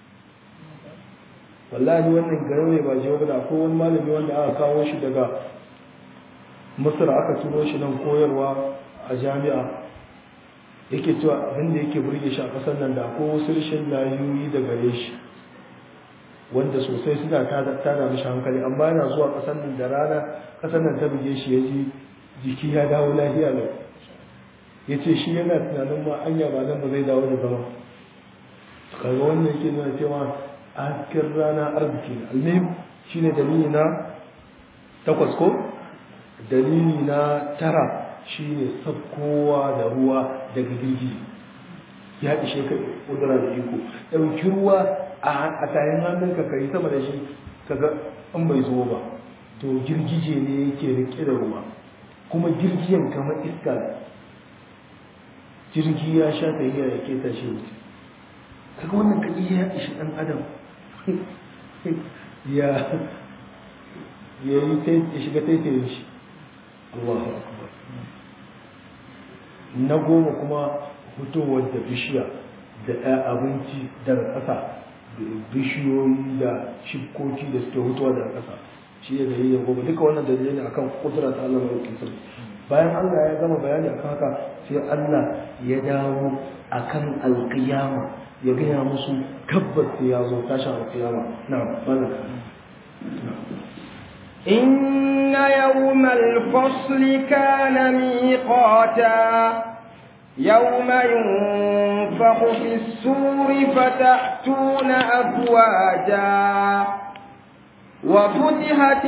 S1: wallahi wannan garo ne ba jiwa da ko wani malami wanda aka kawo shi daga Masar aka turo shi nan koyarwa a jami'a yake cewa abin da yake burge shi a kasar nan da akwai wasu rashin layoyi da gare shi wanda sosai suna tada mishi hankali amma yana zuwa kasar nan da rana kasar nan ta buge shi ya ji jiki ya dawo lafiya lau ya ce shi yana tunanin ma anya ba nan ba zai dawo da zama kaga wannan yake nuna cewa hasken rana arziki ne almihim shine dalili na takwas ko dalili na tara shine sabkowa da ruwa daga girgi ya ishe ka kudura da iko ɗauki ruwa a tayin hannunka ka yi sama da shi kaga an bai zo ba to girgije ne yake rike da ruwa kuma girgiyan kamar iska jirgi ya sha tahiya ya ke tashi wuce kaga wannan kaɗi ya ishi ɗan adam ya ya yi ya shiga taitayin shi Allahu akbar na goma kuma fitowar da bishiya da ɗaya abinci daga ƙasa bishiyoyi da shibkoki da suke hutuwa daga ƙasa shi ya gari da goma duka wannan dalilai ne akan kudura ta Allah mai sarki bayan Allah ya gama bayani akan haka sai Allah ya dawo akan alƙiyama ya gaya musu tabbas ya zo tashin alƙiyama na mana
S2: إن يوم الفصل كان ميقاتا يوم ينفخ في السور فتأتون أفواجا وفتحت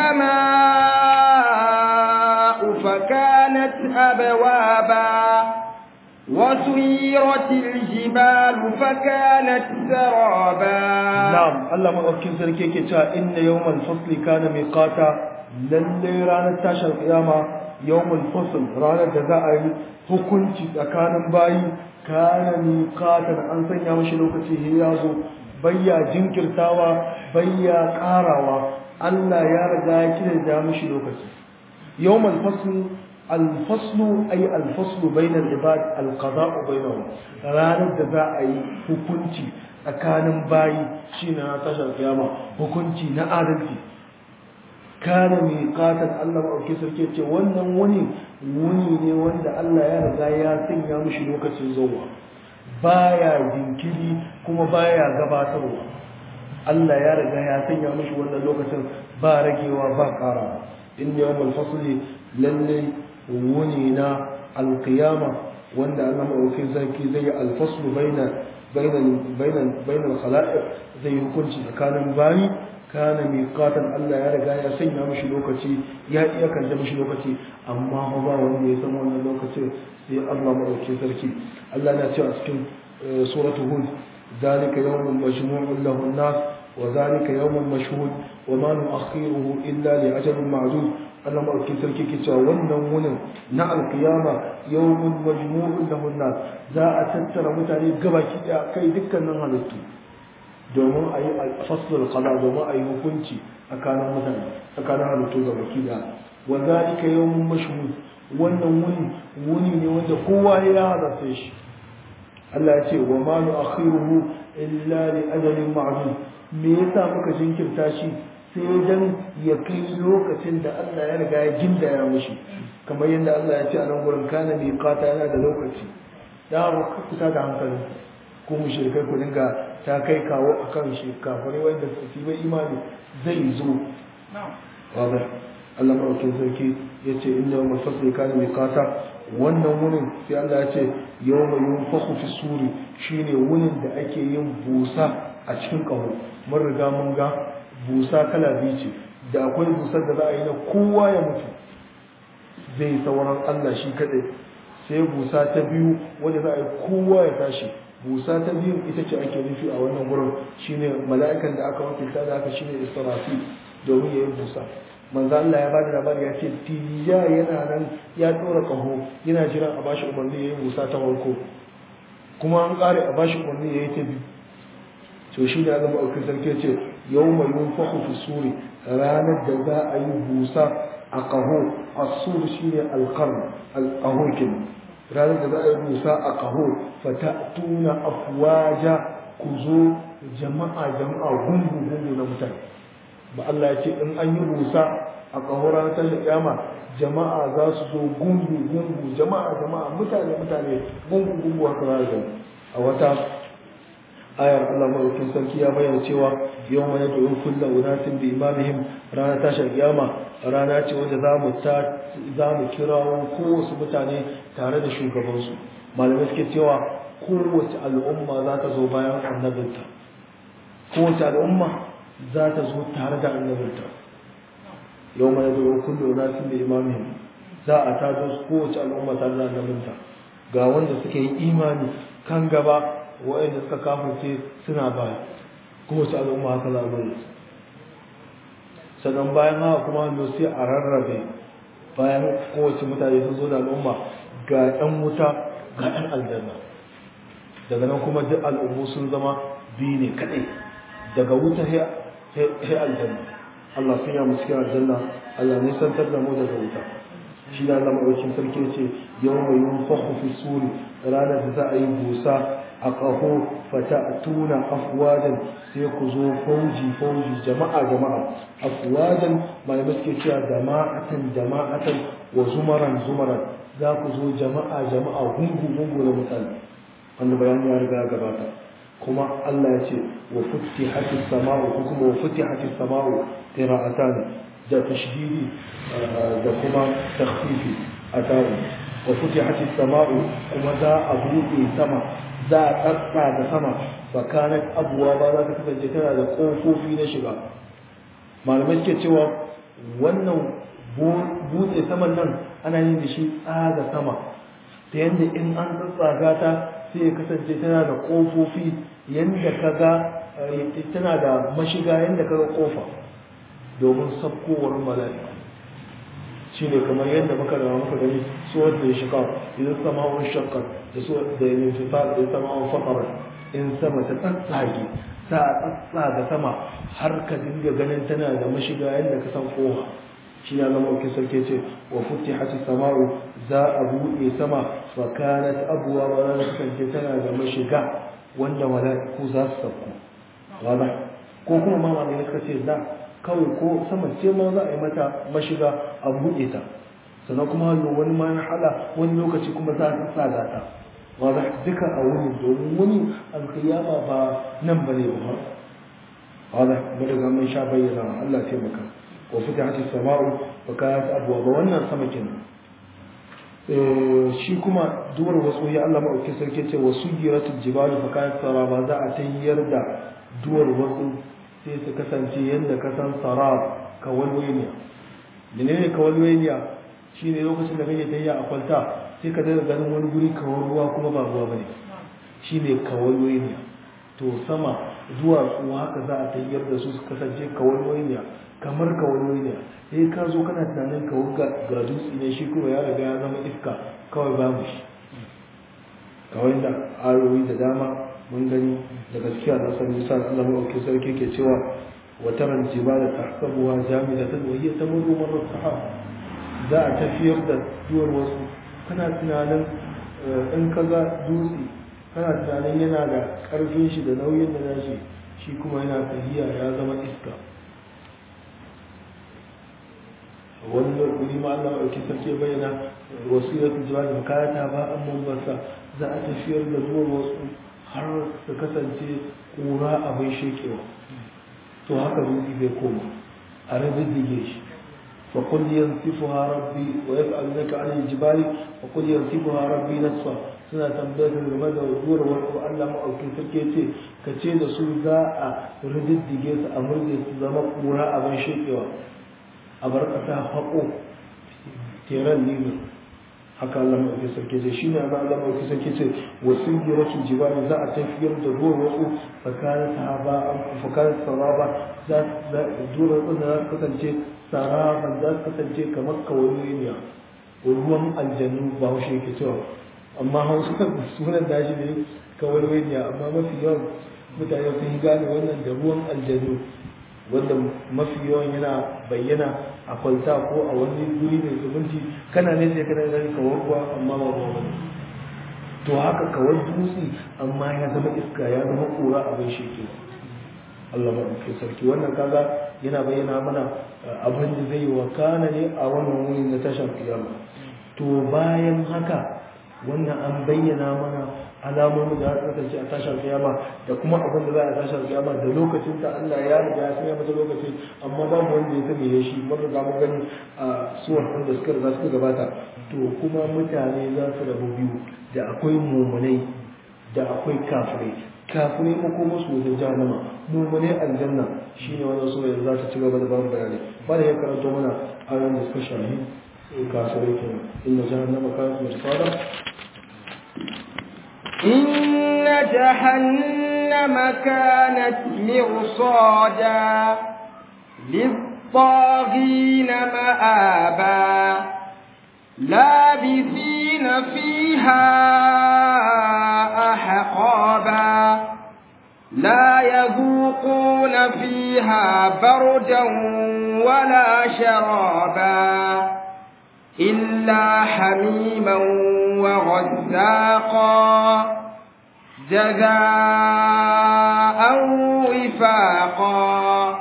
S2: السماء فكانت أبوابا وسيرت الجبال فكانت سرابا
S1: نعم الله مدوكين sarki yake cewa inna yawmal fasli kana miqata lalle ranar tashar kiyama yawmal fasl ranar da za a yi hukunci tsakanin bayi kana miqatan an sanya mashi lokaci he ya zo bayya jinkirtawa bayya karawa Allah ya riga ya kira mashi lokaci yawmal fasl الفصل أي الفصل بين العباد القضاء بينهم ranar da za a yi hukunci tsakanin bayi shi na tashar kiyama hukunci na adalci kana mai katon Allah maɗauki sarki ce wannan wuni wuni ne wanda Allah ya riga ya sanya mishi lokacin zuwa baya jinkiri kuma baya gabatarwa Allah ya riga ya sanya mishi wannan lokacin ba ragewa ba ƙara in yawmul fasli lalle wuni na alkiyama wanda Allah maɗaukin sarki zai yi alfaslu bainal khala'iq zai yi hukunci tsakanin bayi kana miqatan Allah ya riga ya sanya mishi lokaci ya iya kanta mishi lokaci amma ba wanda ya san wannan lokacin sai Allah maɗaukin sarki Allah na cewa cikin suratu hud ذلك يوم مجموع له الناس وذلك يوم مشهود وما نؤخره إلا لأجل معدود Allah maɗauki sarki ke cewa wannan wunin na alkiyama yawmin majmu'un lahun nas za a tattara mutane gabaki ɗaya kai dukkanin halittu domin a yi faslul qada domin a yi hukunci tsakanin mutane tsakanin halittu gabaki ɗaya wa zalika yawmun mashhud wannan wuni wuni ne wanda kowa ya halarta shi Allah ya ce wa ma nu'akhiruhu illa li ajalin ma'lum me yasa muka jinkirta shi sai dan ya kai lokacin da Allah ya riga ya gindaya mishi kamar yadda Allah ya ce a nan gurin kana miqata yana da lokaci da ba ku ta da hankali ko mushrikai ku dinga ta kai kawo akan shi kafirai wanda su yi imani zai zo واضح Allah maɗaukin sarki ya ce inda yawon fasli kana mai kata wannan wunin sai Allah ya ce yau mai yin fi suri shine wunin da ake yin busa a cikin ƙaho mun riga mun ga busa kala biyu ce da akwai busar da za a yi na kowa ya mutu zai sauran Allah shi kaɗai sai busa ta biyu wanda za a yi kowa ya tashi busa ta biyu ita ce ake nufi a wannan wurin shine mala'ikan da aka wakilta da aka shine israfi domin ya yi busa manzo Allah ya bada labari ya ce tija yana nan ya dora kaho yana jiran a bashi umarni ya yi busa ta farko kuma an kare a bashi umarni ya yi ta biyu to shi ne Allah ma'aukin sarki ce yau mai yunfahu fi suri ranar da za a yi busa a kaho a suri shi ne alkarn alkaho kenan ranar da za a yi busa a kaho fata tuna afwaja ku zo jama'a jama'a gungu gungu na mutane ba Allah ya ce in an yi busa a kahora ta kiyama jama'a za su zo gungu gungu jama'a jama'a mutane mutane gungu gungu haka za su a wata ayar Allah madaukakin sarki ya bayyana cewa yau mai da yin kulla unatin bi imamihim rana tashar kiyama rana ce wanda za mu ta za mu kirawo kowace mutane tare da shugabansu malamai suke cewa kowace al'umma za ta zo bayan annabinta kowace al'umma za ta zo tare da annabinta yau mai zo kullu nasin da imamin za a ta zo kowace al'umma tare da annabinta ga wanda suka yi imani kan gaba waɗanda suka kafirce suna baya kowace al'umma haka za a zo sannan bayan haka kuma hannu sai a rarrabe bayan kowace mutane sun zo da al'umma ga 'yan wuta ga 'yan aljanna daga nan kuma duk al'ummu sun zama biyu ne kaɗai daga wuta sai aljanna Allah sun yamu cikin aljanna Allah ne santar da mu daga wuta shi da Allah maɗaukin sarki ce yau mai yin fahu fi suri ranar da za a yi busa a ƙaho fata tuna afwadan sai ku zo fauji fauji jama'a jama'a afwadan malamai suke cewa jama'atan jama'atan wa zumaran zumaran za ku zo jama'a jama'a gungu gungu na mutane wanda bayani ya riga gabata kuma Allah ya ce wa futihatis sama'u ko kuma wa futihatis sama'u qira'atan da tashdidi da kuma takhfifi atawu wa futihatis sama'u kuma za a buɗe sama za a tsatsa da sama fa kanat abwa ba za ta kasance tana da kofofi na shiga malamai suke cewa wannan buɗe saman nan ana yin da shi tsaga sama ta yadda in an tsatsaga ta sai ya kasance tana da ƙofofi yadda ka ga tana da mashiga yadda ka ga ƙofa domin sabkowar mala'ika shi ne kamar yadda muka da muka gani suwar da ya shiga idan sama'un shakkar da suwar da ya fita da ya sama'un fakar in sama ta tsatsage sa a tsatsaga sama har ka dinga ganin tana da mashiga yadda ka san ƙofa shi ya zama wakil sarki ce wa futi hati sama'u za a buɗe sama fa kanat abuwa wa za kasance tana da mashiga wanda mala'iku za su sauko wala ko kuma ma malamai suka ce da kawai ko sama ce ma za a yi mata mashiga a buɗe ta sannan kuma hallo wani ma na hala wani lokaci kuma za a tsaga ta wala duka a wuni domin wani alkiyama ba nan bane ba wala mu daga mun sha bayyana Allah ya taimaka وفتحت السماء وكانت أبوابا wannan sama kenan shi kuma duwar wasu ya Allah maɗauki sarki ce wa sujiratul jibal fa kanat saraba za a tayyar da duwar wasu sai su kasance yadda ka san sarab kawalwaniya menene kawalwaniya shine lokacin da kake tayya a kwalta sai ka daga ganin wani guri kawar ruwa kuma ba ruwa bane shine kawalwaniya to sama zuwa su haka za a tayyar da su su kasance kawalwaniya kamar ka wani ne sai ka zo kana tunanin ka wuga ga dutse ne shi kuma ya riga ya zama iska kawai babu shi kawai da ayoyi da dama mun gani da gaskiya da san misal Allah mai sarki ke cewa wa taran jibala tahsabuha jamidatan wa hiya tamurru marra sahab za a tafiyar da duwar wasu kana tunanin in ka ga dutse kana tunanin yana da ƙarfin shi da nauyin da nashi shi kuma yana tafiya ya zama iska wani wuri ma Allah ɗauki sarki bayyana wasilatul jibali makayata ba an mambasa za a tafiyar da zuwan wasu har su kasance ƙura abin shekewa to haka dutse bai koma a rabin shi فقل ينسفها ربي ويسألونك عن الجبال وقل ينسفها ربي نسفا suna tambayar da game da zuwar wani Allah ma'aukin sarki ce ka ce da su za a rididdige su a murje su zama kura abin shekewa a bar ƙasa haƙo teran nilo haka Allah ma'aukin sarki ce shine ana Allah ma'aukin sarki ce wasu giratu jibali za a tafiyar da zuwar wasu tsakanin sahaba tsakanin sahaba za zuwar wasu za su kasance saraban za su kasance kamar kawai ruwan aljannu ba haushe ke cewa amma hausa sunan dashi ne kawai waniya amma mafi yawan mutane sun yi gane wannan da ruwan aljannu wanda mafi yawan yana bayyana a kwalta ko a wani guri mai zumunci kana ne sai kana gani kawai ruwa amma ba ruwa bane to haka kawai dutse amma ya zama iska ya zama kura abin shekewa Allah maɗauki sarki wannan kaga yana bayyana mana abin da zai wakana ne a wannan wuri na tashar kiyama to bayan haka wannan an bayyana mana alamomi da aka kasance a tashar kiyama da kuma abin da za a tashar kiyama da lokacin ta Allah ya riga ya sanya mata lokaci amma babu wanda ya sani ya shi mun riga mun gani a suwar da suka riga suka gabata to kuma mutane za su rabu biyu da akwai mumunai da akwai kafirai kafirai makoma su wajen jahannama mummune aljanna shine wannan sura yanzu za ta ci gaba da bamu bayani ba da ya karanto mana ayoyin da suka shahi kafirai kenan inna jahannama kanat mirsada
S2: إن جهنم كانت مرصادا للطاغين مآبا لابثين فيها أحقابا لا يذوقون فيها بردا ولا شرابا إلا حميما وغساقا جزاء وفاقا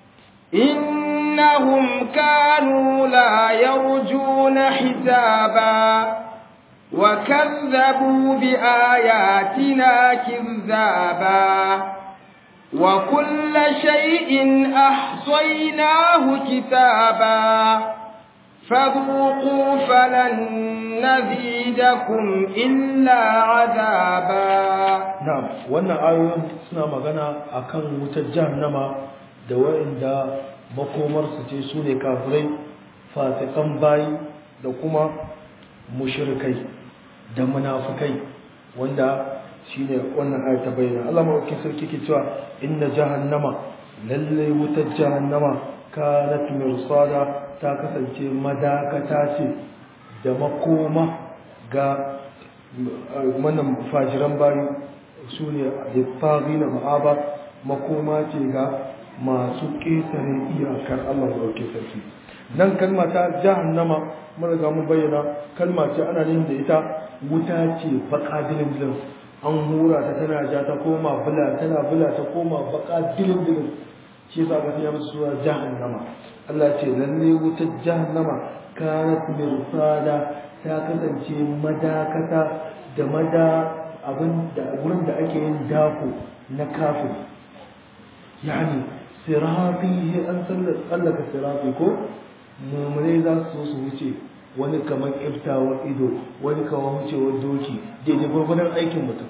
S2: إنهم كانوا لا يرجون حسابا وكذبوا بآياتنا كذابا وكل شيء أحصيناه كتابا فذوقوا فلن نزيدكم إلا عذابا
S1: na'am wannan ayoyin suna magana akan wutar jahannama da wa'inda makomar su ce su ne kafirai fasikan bayi da kuma mushrikai da munafukai wanda shine wannan ayat ta bayyana Allah madaukakin sarki ke cewa inna jahannama lalle wutar jahannama kanat mirsada ta kasance madakata ce da makoma ga manan fajiran bayi su ne littafi na ma'aba makoma ce ga masu ƙetare iyakar Allah ɗauke sarki nan kalma ta jahannama mun riga mun bayyana kalma ce ana yin da ita wuta ce baka dilin dilin an hura ta tana ja ta koma bula tana bula ta koma baka dilin dilin shi yasa aka ya musu suna jahannama Allah ce lalle wutar jahannama kanat mirsada ta kasance madakata da mada abin da wurin da ake yin dako na kafin yani sirafi an tsallaka sirafi ko mummune za su su wuce wani kamar iftawar ido wani kamar wucewar doki daidai gwagwadon aikin mutum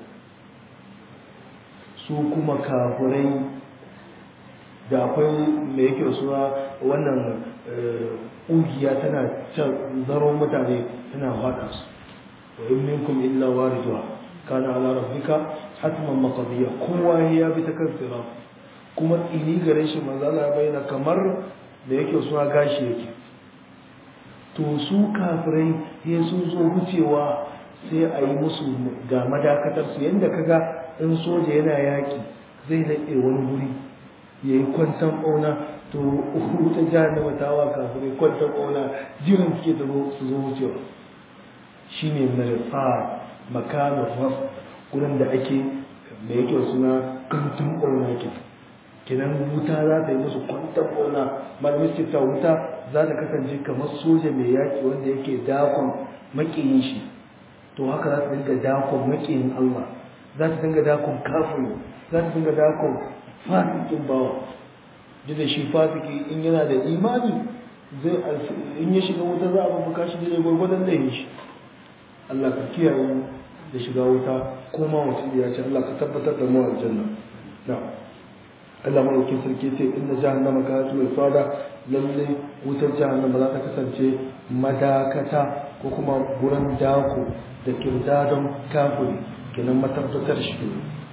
S1: su kuma kafurai da akwai mai yake suna wannan ƙugiya tana zaro mutane tana faɗa su wa in minkum illa wariduha kana ala rabbika hatman maqdiya kowa ya bi ta kan sira kuma ini gare shi manzo Allah ya bayyana kamar da yake suna gashi yake to su kafirai ya sun zo wucewa sai a yi musu ga madakatar su yanda kaga in soja yana yaki zai naɗe wani guri ya yi kwantan ɓauna to wuta jahannama ta wa kafirai kwantan ɓauna jiran suke ta su zo wucewa shi ne marfa makamin raf gurin da ake da yake suna kantun ƙauna ke kenan wuta za ta yi musu kwantar ƙauna malamin ta wuta za ta kasance kamar soja mai yaƙi wanda yake dakon maƙiyin shi to haka za ta dinga dakon maƙiyin Allah za ta dinga dakon kafin za ta dinga dakon fasikin bawa duk da shi fasiki in yana da imani zai in ya shiga wuta za a babbaka shi da gwargwadon laifin shi Allah ka kiyaye da shiga wuta ko ma mutum ya ce Allah ka tabbatar da mu aljanna na Allah madaukin sarki ce inna jahannama kanat mirsada lalle wutar jahannama za ta kasance madakata ko kuma gurin dako da kirdadon kafiri kenan matabbatar shi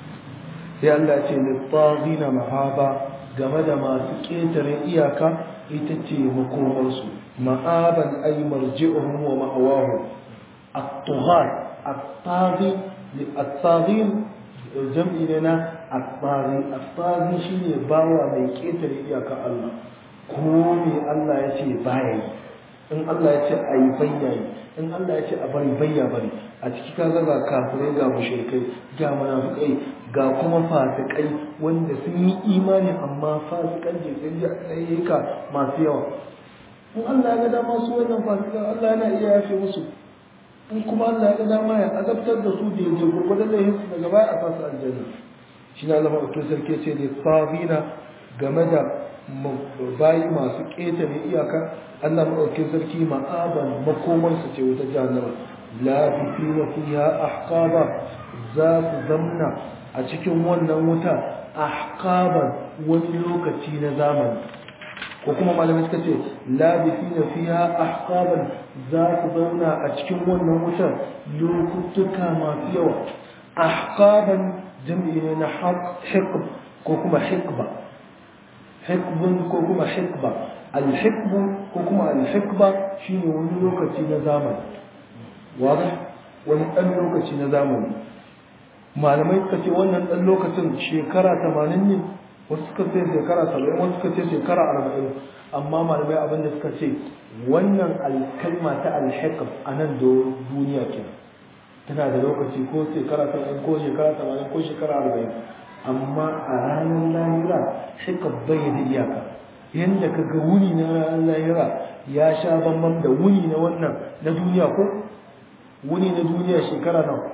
S1: sai Allah ya ce littagina mahaba game da masu ƙetare iyaka ita ce makomarsu ma'aban ay marji'uhum wa ma'awahum at-tughar at-taghi at-taghin jam'i ne na at-taghi at-taghi shine bawa mai ƙetare iyaka Allah ko me Allah ya ce baya yi in Allah ya ce ayi bayyayi in Allah ya ce a bari bayya bari a ciki ka ga kafirai ga mushrikai ga munafikai ga kuma fasikai wanda sun yi imani amma fasikan je sun ji ayyuka masu yawa in Allah ya ga dama su wannan fasikan Allah yana iya yafe musu in kuma Allah ya ga dama ya azabtar da su da yaje gurgurdan lahin su daga baya a fasu aljanna shi ne Allah maɗaukin sarki ce da sabina game da bayi masu ƙetare iyaka Allah maɗaukin sarki ma'aban makomansu ce wuta jahannama labithina fiha ahqaba za su zamna a cikin wannan wuta ahqaban wani lokaci na zamani ko kuma malamai suka ce labithina fiha ahqaban za su zauna a cikin wannan wutar lokutuka masu yawa ahqaban jam'i ne na hiqb ko kuma hiqba hiqbun ko kuma hiqba al-hiqbu ko kuma al-hiqba shine wani lokaci na zamani واضح wani ɗan lokaci na zamani malamai suka ce wannan ɗan lokacin shekara tamanin ne wasu suka ce shekara saba'in wasu suka ce shekara arba'in amma malamai abinda suka ce wannan alkalma ta alhikam a nan duniya ke tana da lokaci ko shekara saba'in ko shekara tamanin ko shekara arba'in amma a ranar lahira hikam bai da iyaka yadda ka ga wuni na ranar lahira ya sha bambam da wuni na wannan na duniya ko wuni na duniya shekara nawa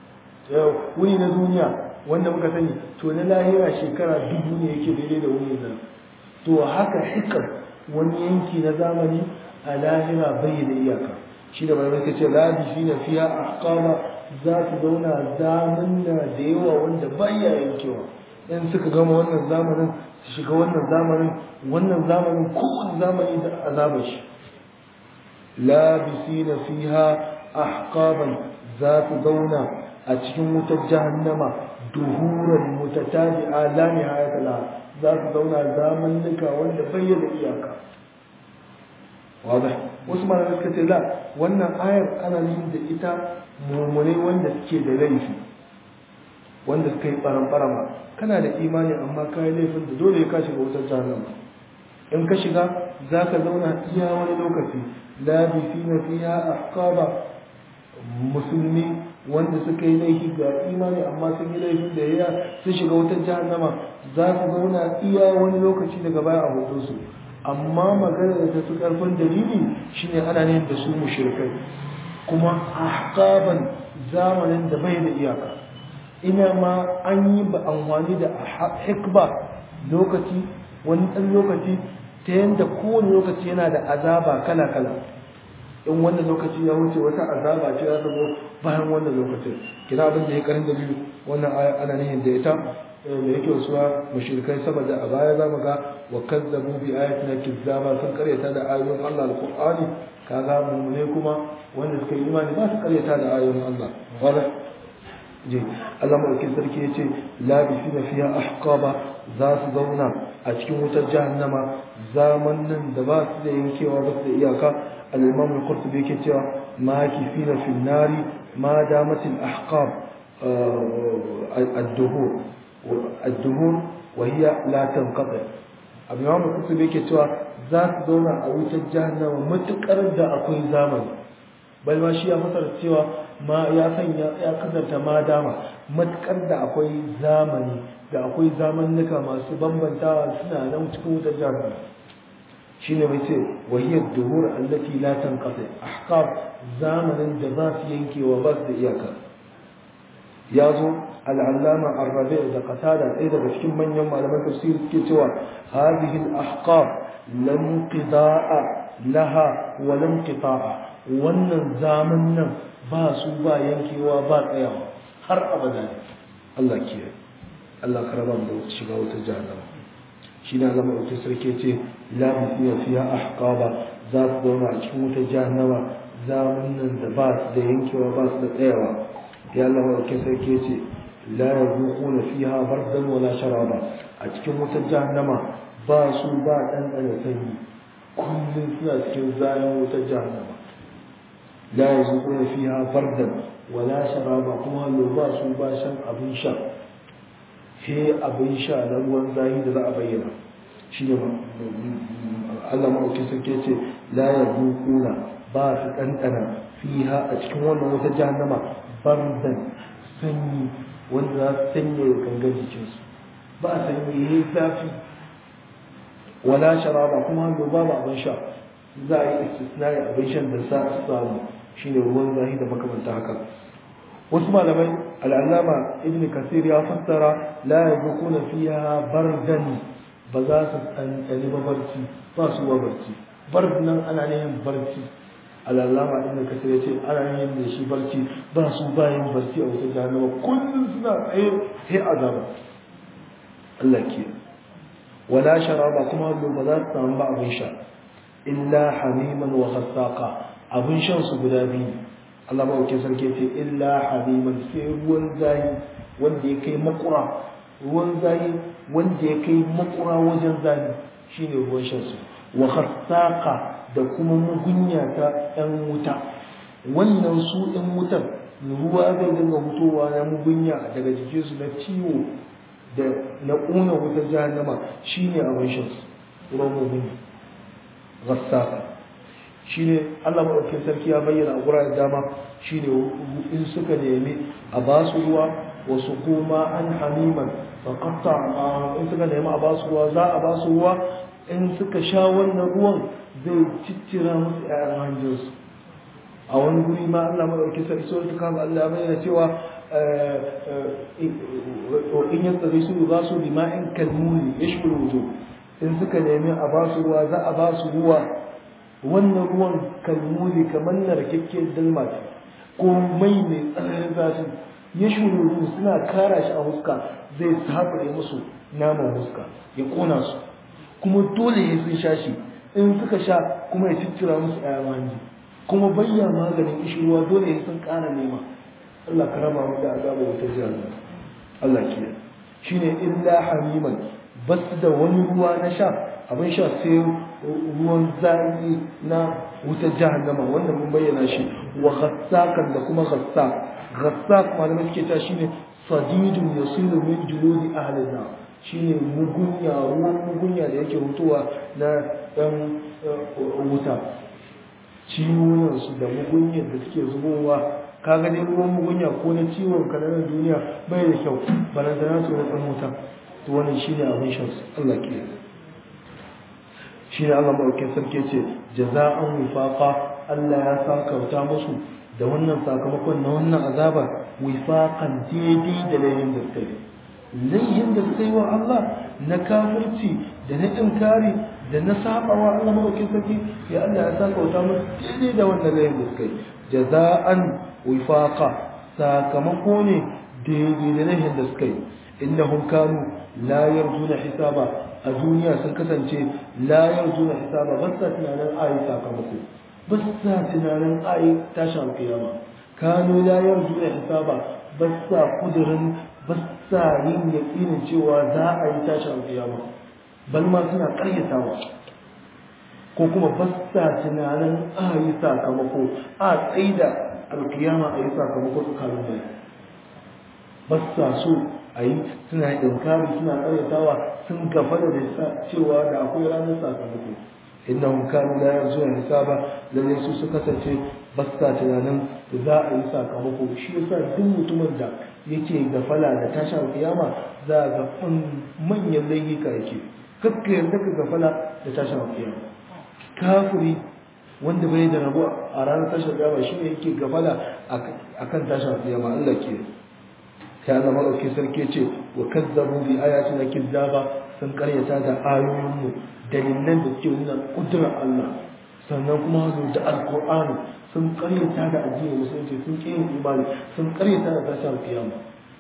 S1: wuni na duniya wanda muka sani to na lahira shekara dubu ne yake daidai da wuni nan to haka hikar wani yanki na zamani a lahira bai da iyaka shi da malamai ce labi shi na fiya a kama za su zauna zamanna da yawa wanda baya yankewa in suka gama wannan zamanin su shiga wannan zamanin wannan zamanin kowane zamani da azabar shi labisina fiha ahqaban za su zauna a cikin wutar jahannama duhuran mutatabi'a la nihayata la za su zauna zamannuka wanda bayyana iyaka wadah wasu malamai suka ce la wannan ayar ana yin da ita mummunai wanda suke da laifi wanda suka yi baran kana da imani amma ka yi laifin da dole ka shiga wutar jahannama in ka shiga za ka zauna iya wani lokaci labisina fiha ahqaba musulmi wanda suka yi laifi ga imani amma sun yi laifin da ya sun shiga wutar jahannama za su zauna iya wani lokaci daga baya a hoto su amma magana da ta fi karfin dalili shine ana ne da su mushrikai kuma ahqaban zamanin da bai da iyaka ina ma an yi ba amfani da hikba lokaci wani ɗan lokaci ta yadda kowane lokaci yana da azaba kala-kala in wannan lokaci ya wuce wata azaba ce za ta zo bayan wannan lokacin kina abin da ya karin dalili wannan aya ana nihin da ita da yake wasuwa mushrikai saboda a baya za mu ga wa kazzabu bi ayatina kizzaba sun karyata da ayoyin Allah alqur'ani kaga mummune kuma wanda suka yi imani ba su karyata da ayoyin Allah wala je Allah madaukin sarki ya ce labisina fiha ahqaba za su zauna a cikin wutar jahannama zaman nan da ba su da yankewa ba su da iyaka al-imam al-qurtubi yake cewa ma kifina fil nari ma damat al-ahqab ad-duhur ad-duhur wa hiya la tanqati al-imam al-qurtubi yake cewa za su zauna a wutar jahannama matukar da akwai zamani bal ma shi ya fasara cewa ma ya sanya ya kasanta ma dama matkar da akwai zamani da akwai zamannuka masu bambantawa suna nan cikin wutar jahannama shine mai ce wahiyar duhur allati la tanqati ahqab zamanin da za su yankewa ba su da iyaka ya zo al'allama arrabe da qatada ɗaya daga cikin manyan malaman tafsir suke cewa hadhihi al-ahqab lam qida'a laha wa lam qita'a wannan zaman nan ba su ba yankewa ba tsayawa har abada ne Allah kiyaye Allah ka raba mu da shiga wata jahannama shi ne Allah mai sarki ce la biya fiya ahqaba za su zauna a cikin wata jahannama zaman nan da ba su da yankewa ba su da tsayawa ya Allah mai sarki ce la yazuquna fiha bardan wala sharaba a cikin wata jahannama ba su ba dan dan sanyi kullum suna cikin zayan wata jahannama la yazuquna fiha bardan wala sharaba kuma ba su ba shan abin sha sai abin sha na ruwan zahi da za a bayyana shi ne Allah maɗauki sarki ce la ya kuna ba su ɗanɗana fiha a cikin wannan wata jahannama bardan sanyi wanda za su sanya ya gangan jikinsu ba a sanyi ya yi zafi wala sharaba kuma hannu babu abin sha za a yi istisnai abin shan da sa su samu shine ruwan zahi da makamanta haka wasu malamai al'allama ibn kasir ya fassara la yabquna fiha bardan ba za su tsantsani ba barci ba su wa barci bard nan ana neman barci al'allama ibn kasir ya ce ana neman da shi barci ba su bayan barci a wata jahannama kullum suna tsaye sai azaba Allah ke wala sharaba kuma ba za su samu ba abin sha illa hamiman wa khassaqa abin shan su guda biyu Allah maɗaukin sarki ce illa hamiman sai ruwan zayi wanda ya kai makura ruwan zayi wanda ya kai makura wajen zayi shine ruwan shan su wa khassaqa da kuma mugunya ta ɗan wuta wannan su ɗan wutar ruwa zai dinga fitowa na mugunya daga jikinsu na ciwo da na ƙuna wutar jahannama shine abin shan su ruwan mugunya khassaqa shine Allah maɗaukin sarki ya bayyana a guraren dama shine in suka nemi a ba su ruwa wasu kuma an hamiman faƙatta in suka nemi a ba su ruwa za a ba su ruwa in suka sha wannan ruwan zai ciccira musu ƴaƴan hanjinsu a wani guri ma Allah maɗaukin sarki sau ta kama Allah bayyana cewa in yadda zai su za su lima'in kalmuni ya shi in suka nemi a ba su ruwa za a ba su ruwa wannan ruwan kalmuli kamar na rikakke dalma ce ko mai mai tsananin zafi ya shuru suna kara shi a huska zai sabure musu naman huska ya kona su kuma dole ya sun sha shi in suka sha kuma ya ciccira musu ayan hanji kuma bayya maganin ishirwa dole ya sun kara nema Allah ka raba mu da azaba wata jihar Allah ke shine illa hamiman basu da wani ruwa na sha abin sha sai ruwan zafi na wutar jahannama wanda mun bayyana shi wa ghassakan da kuma ghassak ghassak malamai suke ta shine sadidun yasiru min juludi ahli nar shine mugunya ruwan mugunya da yake hutuwa na dan wuta ciwon su da mugunyar da suke zubowa kaga dai ruwan mugunya ko na ciwon kananan duniya bai da kyau balantana su da dan wuta to wannan shine abin shan Allah ke shine Allah maɗaukin sarki ce jaza'an wifaqa Allah ya sakauta musu da wannan sakamakon na wannan azaba wifaqan daidai da layin da suka yi layin da suka yi wa Allah na kafirci da na inkari da na sabawa Allah maɗaukin sarki ya Allah ya sakauta musu daidai da wannan layin da suka yi jaza'an wifaqa sakamako ne daidai da layin da suka yi innahum kanu la yarjuna hisaba a duniya sun kasance la yarjuna hisaba ba sa tunanin ayi sakamako ba sa tunanin ayi tashin alkiyama kanu la yarjuna hisaba ba sa kudirin ba sa yin yaƙinin cewa za a yi tashin alkiyama bal ma suna ƙaryatawa ko kuma ba sa tunanin ayi sakamako a tsaida alkiyama a yi sakamako tsakanin bai ba sa so a yi suna inkari suna karyatawa sun gafa da cewa da akwai ranar sakamako innahum kanu la yarjuna hisaba lalle su su kasance ba sa tunanin za a yi sakamako shi yasa duk mutumin da yake gafala da tashin kiyama za ga manyan laifuka yake kakka yarda ka gafala da tashin kiyama kafiri wanda bai da rabo a ranar tashin kiyama shi ne yake gafala akan tashin kiyama Allah ke ya Allah madauki sarki ce wa kazzabu bi ayatina kizzaba sun karyata da ayoyinmu dalilan da suke nuna kudurar Allah sannan kuma zo da alkur'ani sun karyata da addinin musulunci sun ƙi yin imani sun karyata da tashin kiyama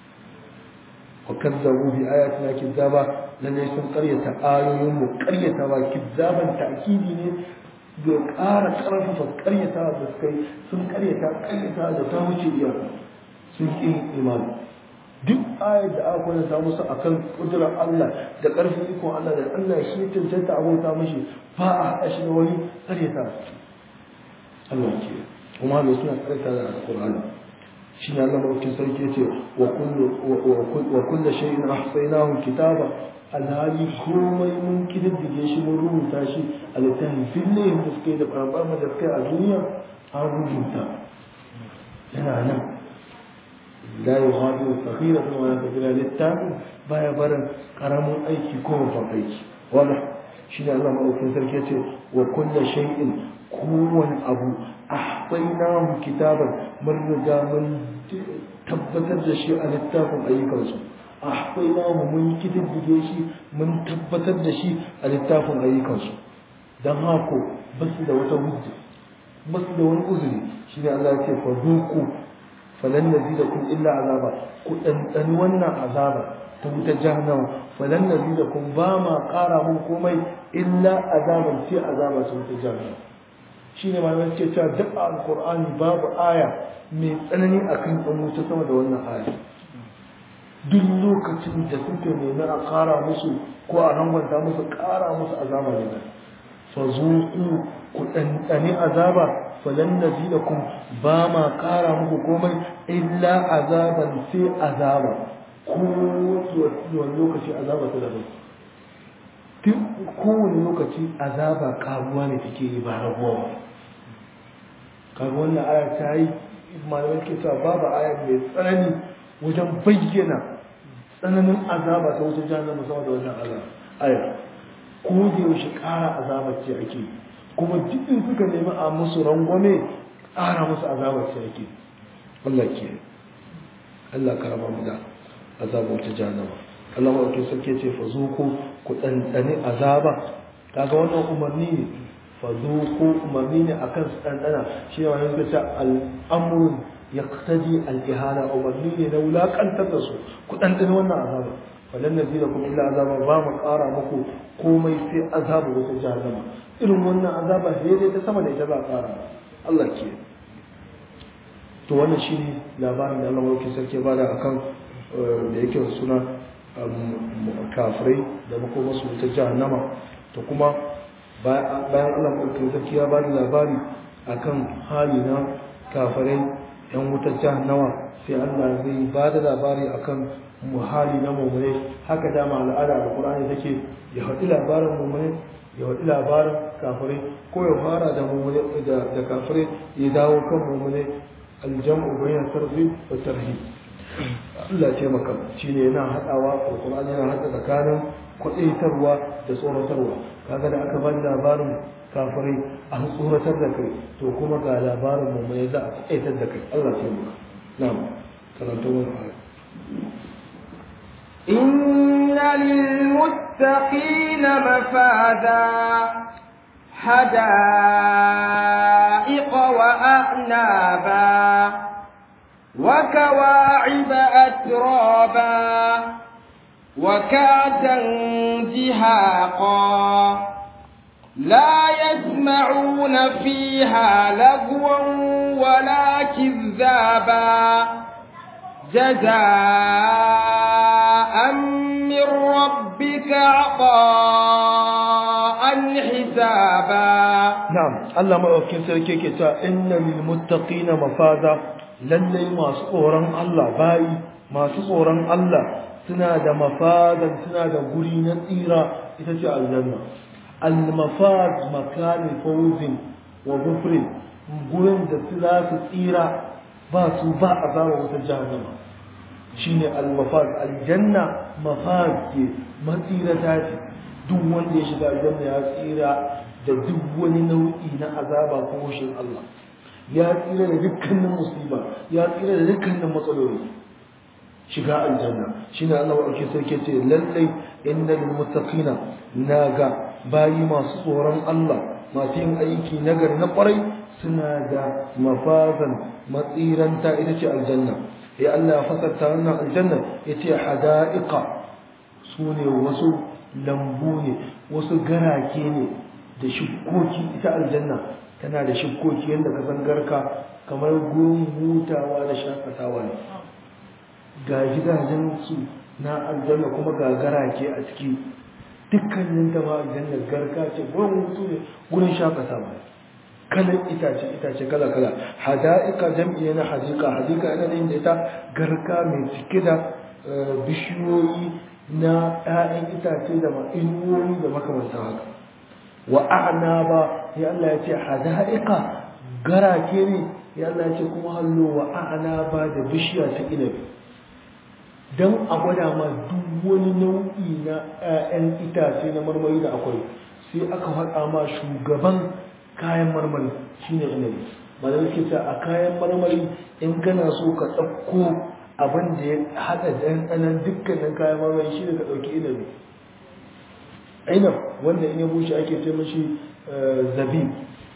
S1: wa kazzabu bi ayatina kizzaba lalle sun karyata ayoyinmu karyata ba kizzaban ta'kidi ne da ƙara ƙarfafa karyata da suka yi sun karyata karyata da ta wuce iyaka sun ƙi yin imani duk ayar da aka kwanta musu akan kudurar Allah da ƙarfin ikon Allah da Allah shi ya cancanta abota mashi ba a haɗa shi da wani karyata Allah ke kuma da suna karyata da alƙur'ani shi ne Allah mafi sarki ya ce wa kulla shay'in ahsaynahu kitaba alhali komai mun kididdige shi mun rubuta shi a littafin fillayin da suke da ɓarɓar da suke a duniya an rubuta yana nan la yughadiru saghiratan wa la kabira littafin baya barin karamin aiki ko babban aiki wala shine Allah madaukakin sarki yace wa kullu shay'in kowane abu ahsaynahu kitaban mun riga mun tabbatar da shi a littafin ayyukansu ahsaynahu mun kididdige shi mun tabbatar da shi a littafin ayyukansu dan hako basu da wata hujja basu da wani uzuri shine Allah ya ce fa duku falan nazidakum illa azaba ku dandani wannan azaba ta wutar jahannama falan nazidakum ba ma ƙara mun komai illa azaban sai azaba ta wutar jahannama shine malamai suke cewa duk alqur'ani babu aya mai tsanani akan ɗan wuta sama da wannan aya duk lokacin da suke nemi a ƙara musu ko a rangwanta musu ƙara musu azaba ne fa zuqu ku ɗanɗani azaba falan nazidakum ba ma ƙara muku komai illa azaban sai azaba ko wani lokaci azaba ta daban duk kowane lokaci azaba karuwa ne take yi ba rabuwa ba kaga wannan aya ta yi malamai ke cewa babu aya mai tsanani wajen bayyana tsananin azaba ta wata jahannama sama da wannan azaba aya ko da yaushe ƙara azaba ce ake yi kuma dukkan suka nemi a musu rangwame ƙara musu azabar sai ake Allah ke Allah ka raba mu da azabar ta jahannama Allah ma ke sake ce fa zuku ku ɗanɗani azaba kaga wannan umarni ne fa zuku umarni ne akan su ɗanɗana shi ne wani suka ce al'amrun yaqtadi al-ihana umarni ne na wulakantar da su ku ɗanɗani wannan azaba falan nazilakum illa azaba ba mu ƙara muku komai sai azaba wata jahannama irin wannan azaba daidai ta sama da ita za a fara Allah ke to wannan shi ne labarin da Allah mawauki sarki ba da akan da yake suna kafirai da makomasu ta jahannama to kuma bayan Allah mawauki sarki ya ba da labari akan hali na kafirai yan wutar jahannama sai Allah zai ba da labari akan muhali na mummune haka dama al'ada da Qur'ani take ya haɗi labarin mummune ya waɗi labarin kafirai ko ya fara da da kafirai ya dawo kan mummune aljam'u bayan sarfi wa tarhi Allah ce maka shine yana haɗawa alqur'ani yana haɗa tsakanin kwaɗaitarwa da tsoratarwa kaga da aka bani labarin kafirai an tsoratar da kai to kuma ga labarin mummune za a kwaɗaitar da kai Allah ce maka na'am karanta wani aya
S2: إن للمتقين مفازا حدائق وأعنابا وكواعب أترابا وكعدا دهاقا لا يسمعون فيها لغوا ولا كذابا جزاء من ربك عطاء حسابا
S1: نعم الله ما أوكي سركي كتا إن للمتقين مفازا lallai masu tsoron Allah bayi masu tsoron Allah suna da mafadan suna da guri na tsira ita ce aljanna al-mafaz makanin fawzin wa gufrin gurin da su za su tsira ba su ba a zama wata jahannama shine al-mafaz aljanna mafaz ke matsirata ce duk wanda ya shiga aljanna ya tsira da duk wani nau'i na azaba ko hushin Allah ya tsira da dukkanin musiba ya tsira da dukkanin matsaloli shiga aljanna shine Allah wa ake sarki ce lallai innal muttaqina naga bayi masu tsoron Allah masu yin aiki nagar na kwarai suna da mafazan matsiranta ita ce aljanna ya Allah ya fasarta wannan aljanna yace hada'iqa sune wasu lambu ne wasu garake ne da shukkoki ita aljanna tana da shukkoki yadda ka san garka kamar gurin hutawa da shakatawa ne ga gidajen su na aljanna kuma ga garake a ciki dukkanin ta ma aljanna garka ce gurin hutu ne gurin shakatawa ne kalan itace itace kala kala hada'ika jam'i na hadika hadika yana da inda ita garka mai cike da bishiyoyi na 'ya'yan itace da inuwoyi da makamantan haka wa a'naba ya Allah ya ce hada'iqa garake ne ya Allah ya ce kuma hallo wa a'naba da bishiya ta inabi dan a gwada ma duk wani nau'i na 'ya'yan itace na marmari da akwai sai aka faɗa ma shugaban kayan marmari shine inabi malamai ke ce a kayan marmari in kana so ka ɗauko abin da ya haɗa ɗanɗanon dukkanin kayan marmari shi ne ka ɗauki inabi inab wanda in ya bushe ake ce mashi zabi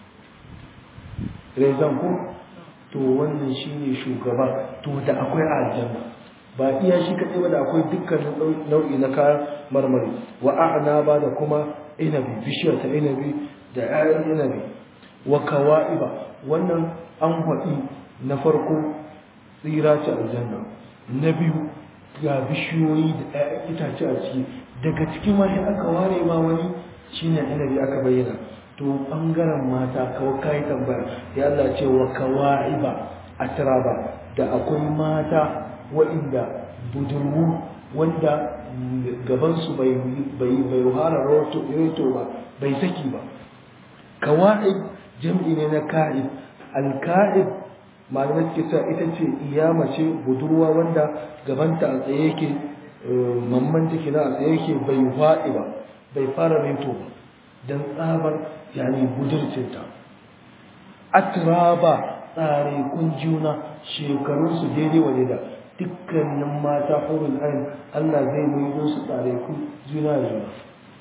S1: rezan ko to wannan shi ne shugaba to da akwai a aljanna ba iya shi kaɗai ba da akwai dukkanin nau'i na kayan marmari wa a'ana ba da kuma inabi bishiyar ta inabi da 'ya'yan inabi wa kawa'iba wannan an faɗi na farko tsira ce aljanna na biyu ga bishiyoyi da ɗaya itace a ciki daga cikin wani aka ware ma wani shine inabi aka bayyana to ɓangaren mata kawai kayi tambaya ya Allah ce wa kawa'iba atraba da akwai mata waɗanda budurwu wanda gabansu bai bai bai hara roto ba bai saki ba kawa'ib jam'i ne na ka'ib al-ka'ib malamai suke cewa ita ce iyama ce budurwa wanda gabanta a tsaye yake mamman take na a tsaye yake bai faɗi ba bai fara reto ba don tsabar yani budurcinta atraba tsare kun juna shekarunsu daidai wa da dukkanin mata hurul ain Allah zai maido su tsare kun juna da juna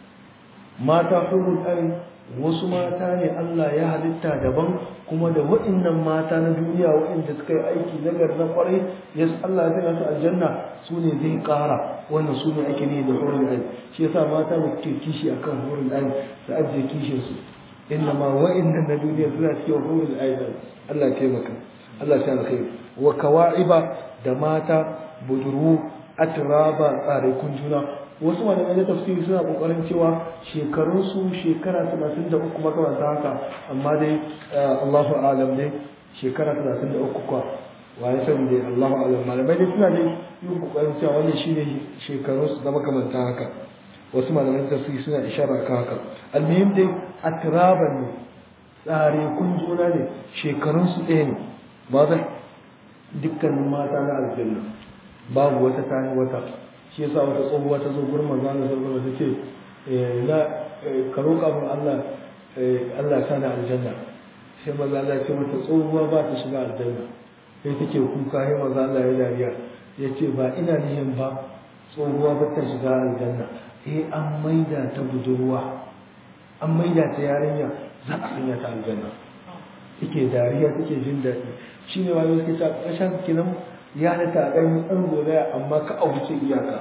S1: mata hurul ain wasu mata ne Allah ya halitta daban kuma da waɗannan mata na duniya waɗanda suka yi aiki na na kwarai ya Allah ya sanya su aljanna su ne zai ƙara wannan su ne ake ne da horin ayin shi yasa mata da suke kishi akan horin ayin su ajiye kishin su inna ma waɗannan na duniya suna cikin horin ayin Allah ya taimaka Allah ya alkhairi wa kawa'iba da mata buduru atraba tsare kun juna wasu malamai na tafsiri suna kokarin cewa shekarun su shekara 33 makamanta haka amma dai Allahu alam dai shekara 33 kwa wa ya sani dai Allahu alam malamai dai suna dai yin kokarin cewa wannan shine shekarun su da makamanta haka wasu malamai na tafsiri suna ishara kan haka almuhim dai atraban ne tsare kun juna ne shekarun su ɗaya ne ba zai dukkanin mata na aljanna babu wata tani wata shi yasa wata tsohuwa ta zo gurin manzo Allah sallallahu alaihi wasallam tace la ka roƙa min Allah Allah ta da aljanna sai manzo Allah ya ce mata tsohuwa ba ta shiga aljanna sai take kuka sai manzo Allah ya dariya ya ce ba ina nihin ba tsohuwa ba ta shiga aljanna eh an maida ta budurwa an maida ta yarinya za a sanya ta aljanna take dariya take jin daɗi shine wani suke ta ƙarshen kinan ya halitta a ɗan ɗan zolaya amma ka a wuce iyaka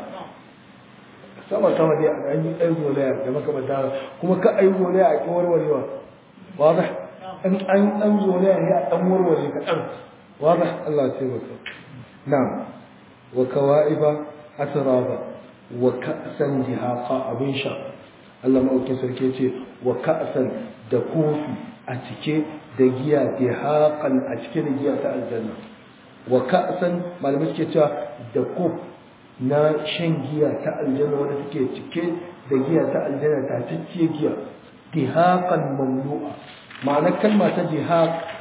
S1: sama sama dai a ɗan yi ɗan zolaya da makamanta kuma ka a yi zolaya a ƙi warwarewa waza an an ɗan zolaya ne a ɗan warware ka ɗan waza Allah ce maka na wa kawa'iba asraba wa ka'san dihaqa abin sha Allah ma'aukin sarki ce wa ka'san da kofi a cike da giya dihaqan a cike da giya ta aljanna wa ka'san malamai suke cewa da kof na shan giya ta aljanna wanda take cike da giya ta aljanna ta cike giya dihaqan mamnu'a ma'ana kalma ta dihaq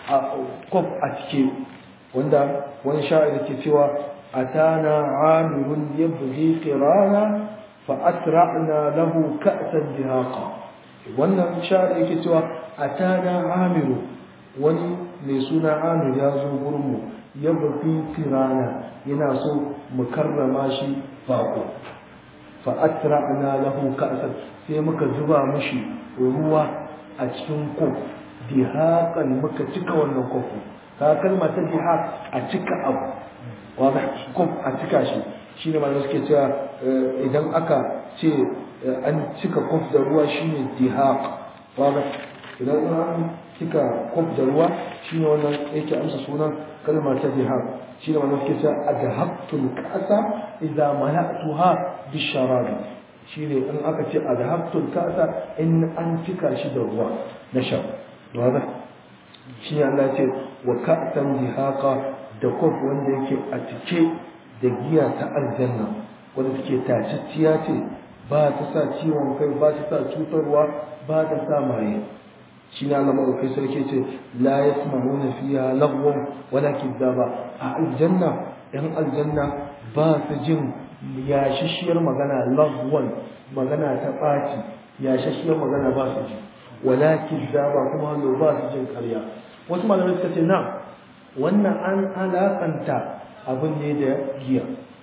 S1: kof a cike wanda wani sha'ir ke cewa atana amirun yabghi qirana fa asra'na lahu ka'san dihaqa wannan sha'ir yake cewa atana amiru wani mai suna amir ya zo gurin mu yabghi qirana yana so mu karrama shi bako fa asra'na lahu ka'san sai muka zuba mishi ruwa a cikin kof dihaqan muka cika wannan kofi ka kalma ta dihaq a cika abu wanda kof a cika shi shine malamai suke cewa idan aka ce an cika kof da ruwa shine dihaq wanda idan an cika kof da ruwa shine wannan yake amsa sunan kalma ta dihaq shine malamai suke cewa adhabtul ka'sa idza mala'tuha bisharabi shine in aka ce adhabtul ka'sa in an cika shi da ruwa na sha واضح shi Allah ce wa ka'tan dihaqa da kof wanda yake a cike da giya ta aljanna wanda take tacicciya ce ba ta sa ciwon kai ba ta sa cutarwa ba ta sa maye shi ne Allah madaukai sarki ce la yasma'una fiha lagwan wala kidaba a aljanna yan aljanna ba su jin yashishiyar magana lagwan magana ta ɓaci yashishiyar magana ba su ji walakin daba kuma hannu ba su jin karya wasu malamai suka ce na wannan an alakanta abin ne da giya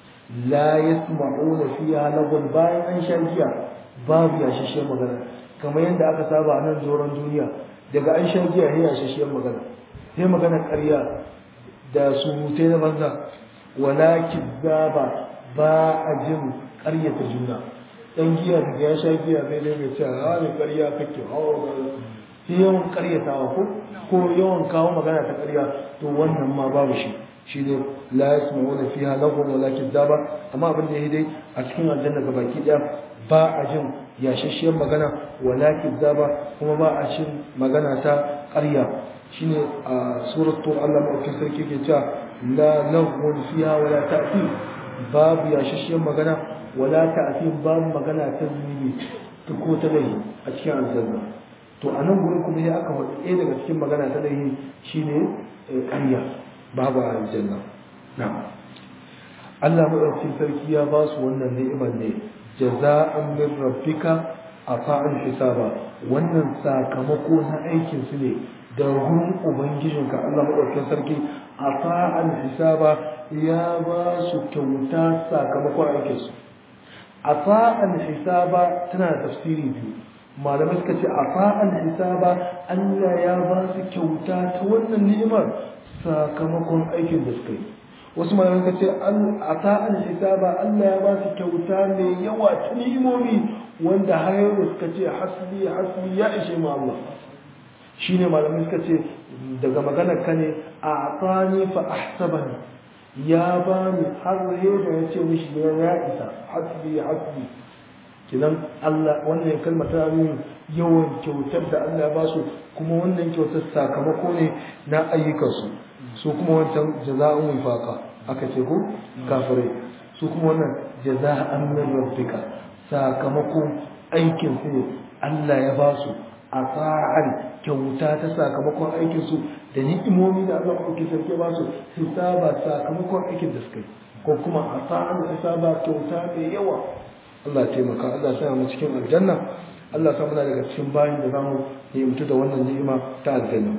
S1: la yasma'una fiha lagun bayan an sha giya babu yashashiyar magana kamar yadda aka saba a nan zoron duniya daga an sha giya sai yashashiyar magana sai magana karya da surutai na banza walakin daba ba a jin karyata juna dan giya daga ya sha giya zai ne mai cewa a ne ƙarya kake hawa sai yawan ƙaryatawa ko ko yawan kawo magana ta ƙarya to wannan ma babu shi shi ne la yasma'una fiha lahum wala kidaba amma abin da dai a cikin aljanna gabaki daya ba a jin yashashiyar magana wala kidaba kuma ba a jin magana ta ƙarya shine a suratul Allah ma'aukin sarki ke cewa la lahum fiha wala ta'ti babu yashashiyar magana wala ta'fin babu magana ta zunubi ta ko ta laihi a cikin aljanna to a nan gurin kuma ya aka faɗi ɗaya daga cikin magana ta laihi shine ƙarya babu a aljanna na Allah maɗaukakin sarki ya ba su wannan ni'imar ne jaza'an min rabbika afa'an hisaba wannan sakamako na aikin su ne da gurin ubangijinka Allah maɗaukakin sarki afa'an hisaba ya ba su kyauta sakamakon aikinsu afa'an hisaba tana da tafsiri biyu malamai suka ce afa'an hisaba Allah ya ba su kyauta ta wannan ni'imar sakamakon aikin da suka yi wasu malamai suka ce afa'an hisaba Allah ya ba su kyauta mai yawa ta ni'imomi wanda har yau suka ce hasbi hasbi ya ishe mu Allah shine malamai suka ce daga maganar ka ne a atani fa ahsabani ya ba ni har da ya ce mishi ya isa hasbi hasbi kinan Allah wannan kalmar ta nuna yawan kyautar da Allah ya ba su kuma wannan kyautar sakamako ne na ayyukansu su kuma wancan jaza'un wifaqa aka ce ko kafirai su kuma wannan jaza'an min rabbika sakamakon aikin su ne Allah ya ba su a sa'an kyauta ta sakamakon aikinsu da ni'imomi da Allah ɗauki sarki ba su hisaba sakamakon aikin da suka yi ko kuma a sa'an hisaba kyauta mai yawa Allah taimaka Allah sa mu cikin aljanna Allah sa muna daga cikin bayin da zamu mutu da wannan ni'ima ta aljanna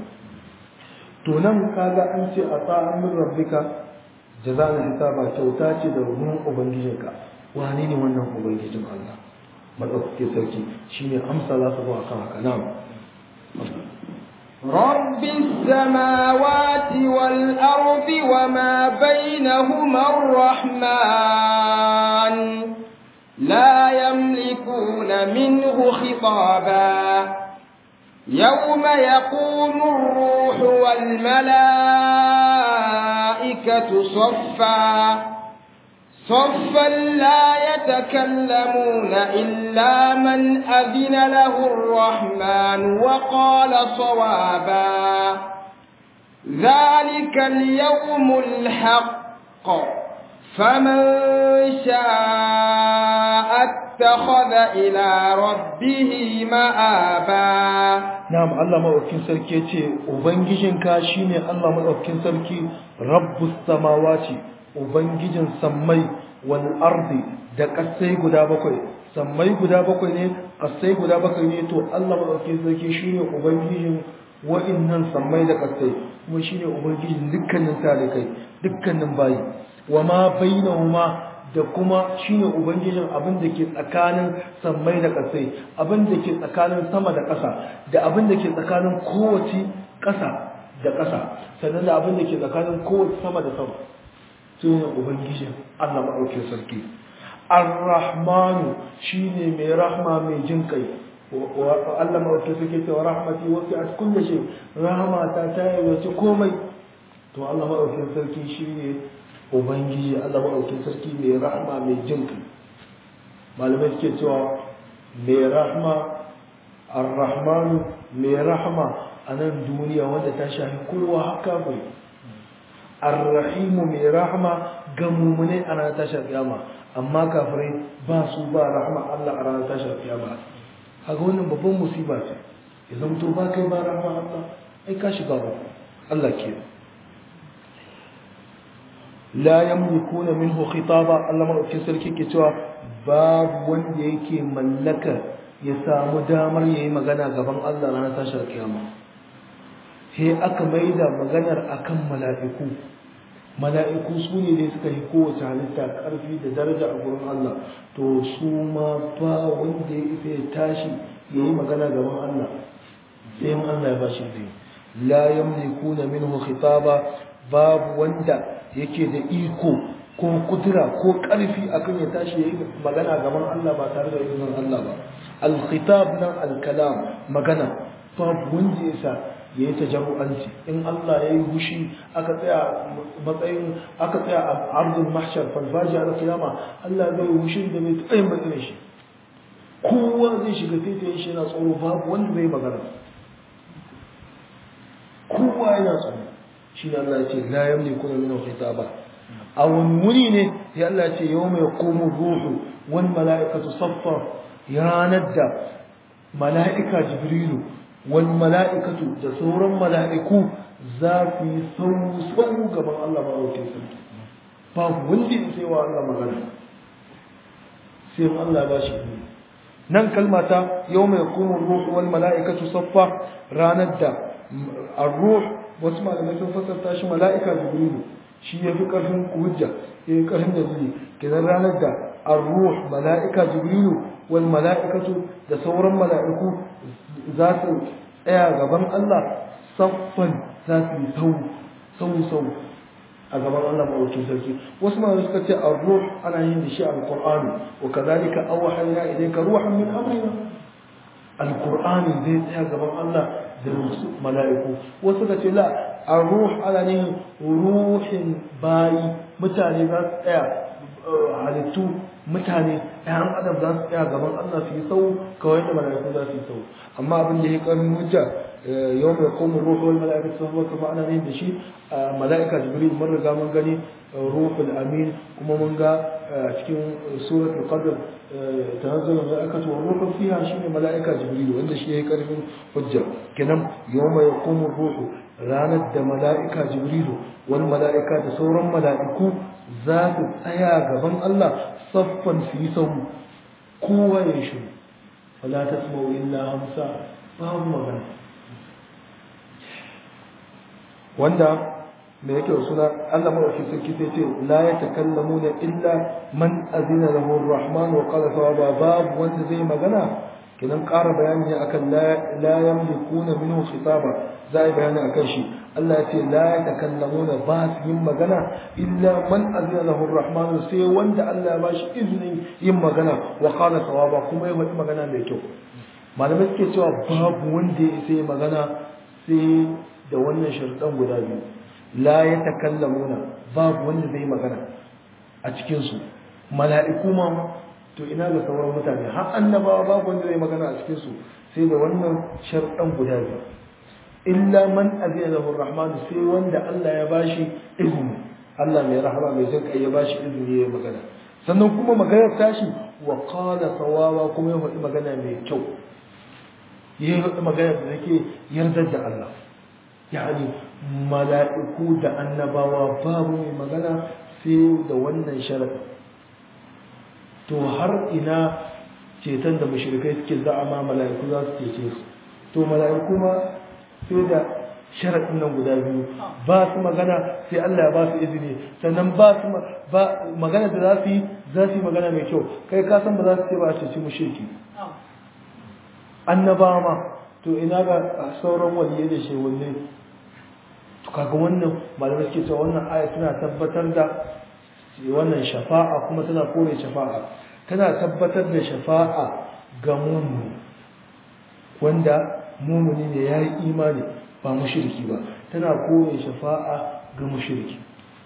S1: to nan kaga an ce a sa'an min rabbika jaza'an hisaba kyauta ce da ruhun ubangijinka wani ne wannan ubangijin Allah maɗaukake sarki shine amsa za su zo akan haka na'am
S2: رب السماوات والأرض وما بينهما الرحمن لا يملكون منه خطابا يوم يقوم الروح والملائكة صفا صفا لا يتكلمون إلا من أذن له الرحمن وقال صوابا ذلك اليوم الحق فمن شاء اتخذ إلى ربه مآبا
S1: na'am Allah madaukakin sarki yace ubangijinka shine Allah madaukakin sarki rabbus samawati ubangijin sammai wal ardi da kasai guda bakwai sammai guda bakwai ne kasai guda bakwai ne to Allah madaukakin sarki shine ubangijin wa'innan sammai da kasai kuma shine ubangijin dukkanin talikai dukkanin bayi wa ma bainahuma da kuma shine ubangijin abin da ke tsakanin sammai da kasai abin da ke tsakanin sama da ƙasa da abin da ke tsakanin kowace ƙasa da ƙasa sannan da abin da ke tsakanin kowace sama da sama shine ubangijin Allah madaukakin sarki ar-rahmanu shine mai rahma mai jin kai Allah mawata suke cewa rahmati wasu a kulle shi rahmata ta yi wace komai to Allah maɗaukin sarki shi ne ubangiji Allah maɗaukin sarki mai rahma mai jin kai malamai suke cewa mai rahma ar-rahmanu mai rahma a nan duniya wanda ta shafi kowa haka bai ar-rahimu mai rahma ga mumune a ranar tashar kiyama amma kafirai ba su ba rahma Allah a ranar tashar kiyama haka wannan babban musiba ce ya zamto ba kai ba rahma Allah ai ka shiga ba Allah ke la yamlikuna minhu khitaba Allah madaukakin sarki ke cewa babu wanda yake mallaka ya samu damar yayi magana gaban Allah ranar tashar kiyama sai aka maida maganar akan mala'iku mala'iku su ne dai suka yi kowace halitta ƙarfi da daraja a gurin Allah to su ma ba wanda ya isa ya tashi ya yi magana gaban Allah sai yin Allah ya ba shi zai la yamlikuna minhu khitaba babu wanda yake da iko ko kudura ko ƙarfi akan ya tashi ya yi magana gaban Allah ba tare da izinin Allah ba al-khitab nan al-kalam magana babu wanda ya sa ya yi tajarru'anci in Allah ya yi hushi aka tsaya matsayin aka tsaya a arzin mahshar falfaji a kiyama Allah zai yi hushin da mai tsayin bakin shi kowa zai shiga taitayin shi yana tsoro babu wanda zai magana kowa yana tsoro shi ne Allah ya ce la yamli kuna min khitaba a wani wuri ne ya Allah ya ce yau mai komo ruhu wani mala'ikatu saffa ranar da mala'ika jibrilu والملائكة da sauran mala'iku za su yi sau gaban Allah maɗaukin sarki babu wanda ya sai wa Allah magana sai Allah ba shi nan kalmata yau mai kuma ruhu wal mala'ikatu saffa ranar da ar-ruh wasu malamai sun fasarta shi mala'ika jibrilu shi ya fi ƙarfin hujja ya yi ƙarfin dalili kenan ranar da ar-ruh mala'ika jibrilu wal mala'ikatu da sauran mala'iku za su tsaya gaban Allah saffan za su yi sau sau sau a gaban Allah maɗaukin sarki wasu ma suka ce a ruh ana yin da shi alƙur'ani wa kazalika awhayna ilayka ruhan min amrina alƙur'ani zai tsaya gaban Allah da mala'iku wasu suka ce la a ruh ana yin ruhin bayi mutane za su tsaya halittu mutane ɗayan adam za su tsaya gaban Allah su yi sau kawai da mala'iku za su yi sau amma abin da ya ƙarfin hujja yau mai komin ruhu wani mala'ika su zama kama ana ne da shi mala'ika jibril mun riga mun gani ruhul amin kuma mun ga cikin surat al-qadr tanazzal mala'ikatu wa ruhu fiha shine mala'ika jibril wanda shi yayi ƙarfin hujja kenan yau mai komin ruhu ranar da mala'ika jibril wani mala'ika da sauran mala'iku za su tsaya gaban Allah saffan su yi sau kowa ya shi wala ta tsimo illa hamsa babu magana wanda mai yake suna Allah mawashi sarki sai ce la ya takallamu na illa man azina lahu rahman wa qala sawaba babu wanda zai magana kidan ƙara bayani ne akan la yamlikuna minhu khitaba za a yi bayani akan shi Allah ya ce la ya takallamuna ba su yin magana illa man azina lahu rahman sai wanda Allah ya ba shi izinin yin magana wa qala sawaba kuma ya faɗi magana mai kyau malamai suke cewa babu wanda ya sai magana sai da wannan sharuɗan guda biyu la ya takallamuna babu wanda zai magana a cikin su mala'iku ma to ina ga sauran mutane har annabawa babu wanda zai magana a cikin su sai da wannan sharuɗan guda biyu illa man azina lahu rahman sai wanda Allah ya bashi izini Allah mai rahama mai jin kai ya bashi izini ya magana sannan kuma maganar tashi wa qala sawaba kuma ya faɗi magana mai kyau ya yi magana da take yardar da Allah yani mala'iku da annabawa babu mai magana sai da wannan sharaɗi to har ina ceton da mashirikai suke za'ama mala'iku za su cece su to mala'iku ma sai da sharaɗin nan guda biyu ba su magana sai Allah ya ba su izini sannan ba su ba magana da za su yi za su yi magana mai kyau kai ka san ba za su ce ba a ceci mushriki annabawa ma to ina ga sauran waliyai da shehunne to kaga wannan malamai suke cewa wannan aya tana tabbatar da wannan shafa'a kuma tana kore shafa'a tana tabbatar da shafa'a ga mumuni wanda mumuni ne ya yi imani ba mushriki ba tana kore shafa'a ga mushriki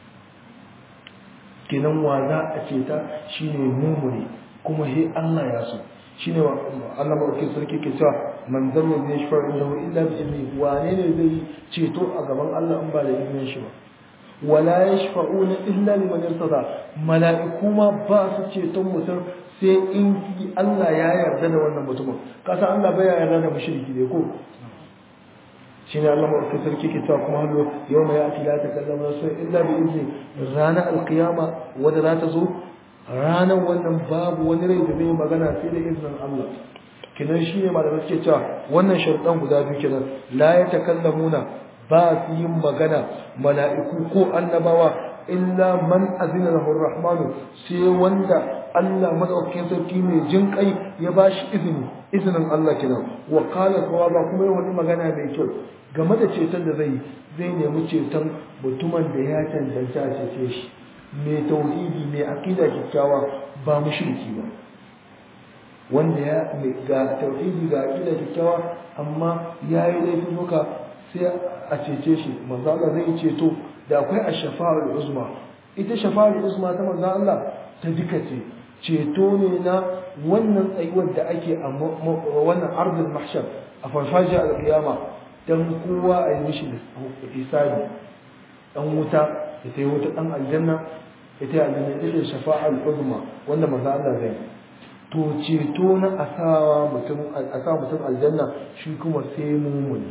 S1: kenan wa za a ce ta shine mumuni kuma he Allah ya so shine wa Allah madaukakin sarki ke cewa man zalla zai shafa inda illa bi izni wane ne zai ceto a gaban Allah in ba da izinin shi ba wala yashfa'una illa liman irtada mala'iku ma ba su ceton mutum sai in Allah ya yarda da wannan mutumin kasa Allah bai yarda da mushriki ne ko shine Allah madaukakin sarki ke cewa kuma hallo yawma ya'ti la takallamu nafsun illa bi izni ranar alqiyama wanda za ta zo ranar wannan babu wani rai da zai magana sai da izinin Allah kinan shi ne malamai suke cewa wannan sharuɗan guda biyu kenan la ya takallamuna ba su yin magana mala'iku ko annabawa illa man azina lahu rahmanu sai wanda Allah madaukakin sarki mai jin kai ya bashi izini izinin Allah kenan wa qala ba kuma ya wani magana mai kyau game da ceton da zai zai nemi ceton mutumin da ya cancanta a cece shi mai tauhidi mai aqida kyakkyawa ba mushriki ba wanda ya ga tauhidi ga aqida kyakkyawa amma yayi laifin muka sai a cece shi manzo Allah zai ceto da akwai ash-shafa'ul uzma ita shafa'ul uzma ta manzo Allah ta duka ce ceto ne na wannan tsayuwar da ake a wannan ardul mahshar a farfajiyar al-qiyama dan kowa a yi mishi hisabi dan wuta ya tayi wuta dan aljanna ya tayi aljanna ita ce shafa'ul uzma wanda manzo Allah zai to ceto na asawa mutum asawa mutum aljanna shi kuma sai mumuni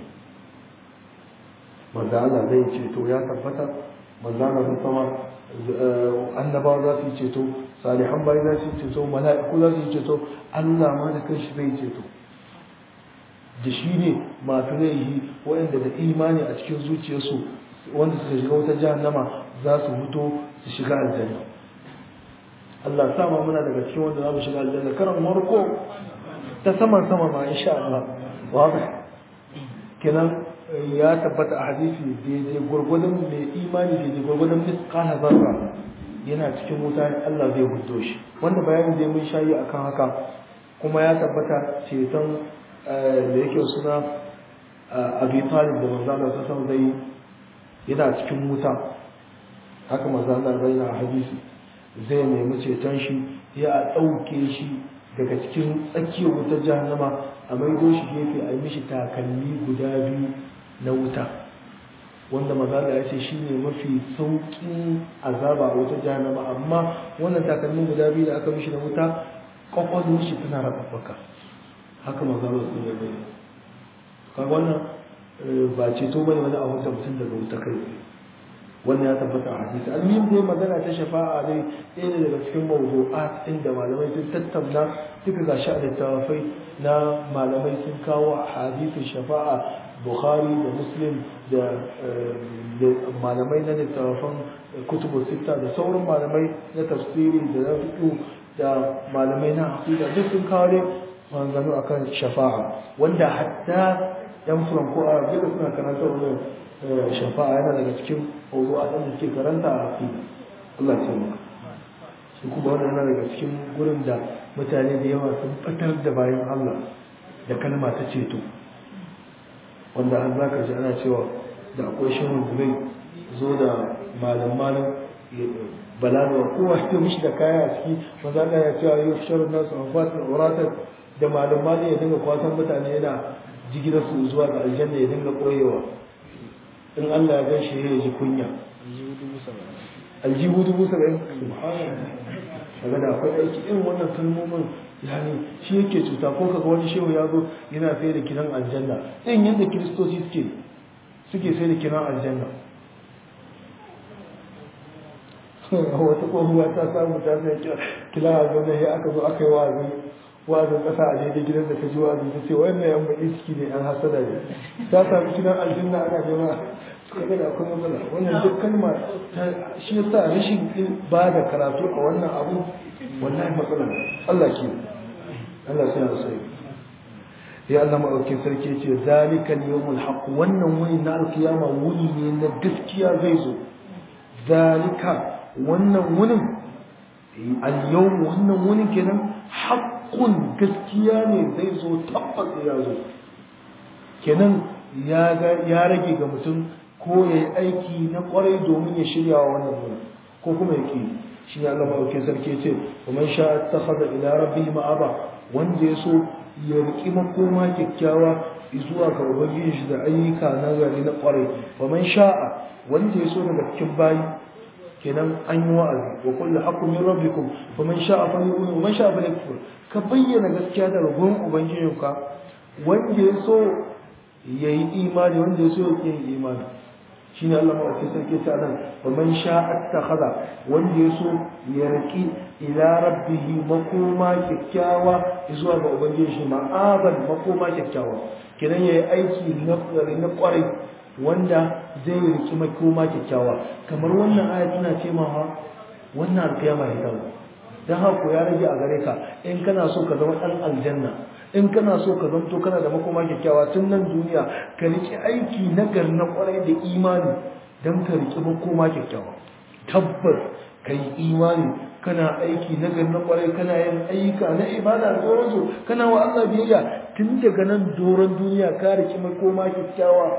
S1: manzo Allah zai ceto ya tabbata manzo Allah zai sama annabawa za su yi ceto salihan bayi za su yi ceto mala'iku za su yi ceto Allah ma da kanshi zai ceto da shi ne masu laihi waɗanda da imani a cikin zuciyarsu wanda suka shiga wata jahannama za su fito su shiga aljanna Allah sa ma muna daga cikin wanda za mu shiga aljanna karan warko ta saman sama ma insha Allah wa kenan ya tabbata a hadisi daidai gwargwadon mai imani daidai gwargwadon misqala zarra yana cikin wuta Allah zai hudo shi wanda bayanin da mun shayi akan haka kuma ya tabbata ceton da yake suna Abi Talib da manzo Allah sallallahu zai yana cikin wuta haka manzo Allah zai na hadisi zai nemi ceton shi ya dauke shi daga cikin tsakiyar wutar jahannama a maido shi gefe a yi mishi takalmi guda biyu na wuta wanda mazala ya ce shine mafi sauƙin azaba a wata jahannama amma wannan takalmin guda biyu da aka mishi na wuta kwakwalwar shi tana rababbaka haka mazala su da bai kaga wannan ba ceto bane wani a wuta mutum daga wuta kai wannan ya tabbata a hadisi almim dai magana ta shafa'a dai ɗaya ne daga cikin mawdu'at inda malamai sun tattauna duka gashi a littafai na malamai sun kawo hadisin shafa'a bukhari da muslim da malamai na littafan kutubu sita da sauran malamai na tafsiri da na fiƙo da malamai na aqida duk sun kawo ne maganganu akan shafa'a wanda hatta yan furanko a duka suna karanta wannan shafa'a yana daga cikin mawdu'a da suke karanta a aqida Allah ya taimaka shi kuma wannan yana daga cikin gurin da mutane da yawa sun fatar da bayan Allah da kalma ta ceto wanda an zaka ji ana cewa da akwai shirin zai zo da malam malam balaga kowa ta mishi da kaya a ciki maza da ya cewa yau shirin nasu a fatin auratar da malam malam ya dinga kwatan mutane yana jigilar su zuwa ga aljanna ya dinga koyewa in Allah ya gan shi ya ji kunya aljihu dubu saba'in kaga da akwai aiki irin wannan kalmomin yani shi yake cuta ko kaga wani shehu ya zo yana sai da kiran aljanna irin yadda kiristoci suke suke sai da kiran aljanna wata tsohuwa ta samu ta sai kila aljanna ya aka zo aka yi wa'azi wa'azin ƙasa a daidai gidan da ta ji wa'azi ta ce wannan yan baƙi ciki ne yan hasada ne ta samu kiran aljanna ana nema kaga da akwai matsala wannan duk kalma shi yasa rashin ba da karatu a wannan abu wallahi matsala Allah ke Allah sai ya sai ya Allah maɗaukin sarki ce zalika yawmul haqq wannan wani na alkiyama wuni ne na gaskiya zai zo zalika wannan wunin al-yawm wannan wunin kenan haqqun gaskiya ne zai zo tabbas ya zo kenan ya ya rage ga mutum ko ya yi aiki na kwarai domin ya shirya wa wannan wurin ko kuma ya ke shi ne Allah maɗaukin sarki ce wa man sha ta haɗa ila rabbi ma'aba wanda ya so ya riƙi makoma kyakkyawa zuwa ga ubangiji shi da ayyuka na gari na kwarai wa man sha'a wanda ya so daga cikin bayi kenan an yi wa'azi wa kullu haqqun min rabbikum wa man sha'a falyu'min wa man sha'a falyakfur ka bayyana gaskiya daga gurin ubangijinka wanda ya so yayi imani wanda ya so ya yi imani shine Allah maɗauki sarki ta nan wa man sha'a takhadha wanda ya so ya riki ila rabbihi makoma kyakkyawa zuwa ga ubangiji shi ma'aban makoma kyakkyawa kenan yayi aiki na na kwarai wanda zai riki makoma kyakkyawa kamar wannan aya tana ce ma wannan alkiyama ne kawai dan haka ya rage a gare ka in kana so ka zama dan aljanna in kana so ka zanto kana da makoma kyakkyawa tun nan duniya ka riƙe aiki na gar na kwarai da imani don ka riƙe makoma kyakkyawa tabbas ka yi imani kana aiki na gar na kwarai kana yin ayyuka na ibada da sauransu kana wa Allah biyayya tun daga nan doron duniya ka riƙe makoma kyakkyawa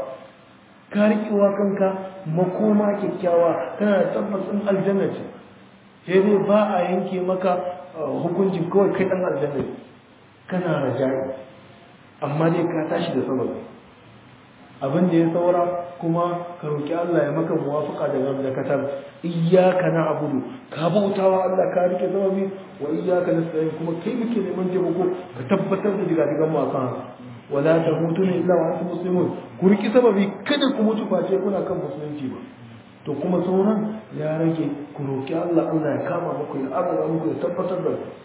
S1: ka riƙe wa kanka makoma kyakkyawa kana da tabbacin aljanna ce sai dai ba a yanke maka hukuncin kawai kai ɗan aljanna ne kana rajai amma dai ka tashi da sababi abin da ya saura kuma ka roki Allah ya maka muwafaka da gam da katar iyyaka na'budu ka bautawa Allah ka rike sababi wa iyyaka nasta'in kuma kai muke neman taimako ka tabbatar da diga digan mu akan wala tamutuna illa wa antum muslimun ku riki sababi kada ku mutu face kuna kan musulunci ba to kuma sauran ya rage ku roki Allah Allah ya kama muku ya azaba muku ya tabbatar da ku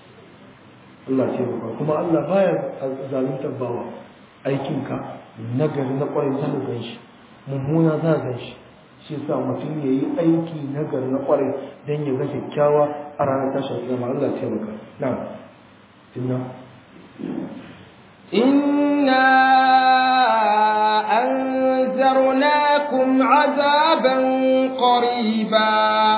S1: Allah ce ba kuma Allah baya zaluntar bawa aikinka nagari na kwarai za gan shi mummuna za gan shi shi sa mutum ya yi aiki nagari na kwarai don ya ga kyakkyawa a ranar tashar zama Allah ce maka na inna
S2: إنا أنذرناكم عذابا قريبا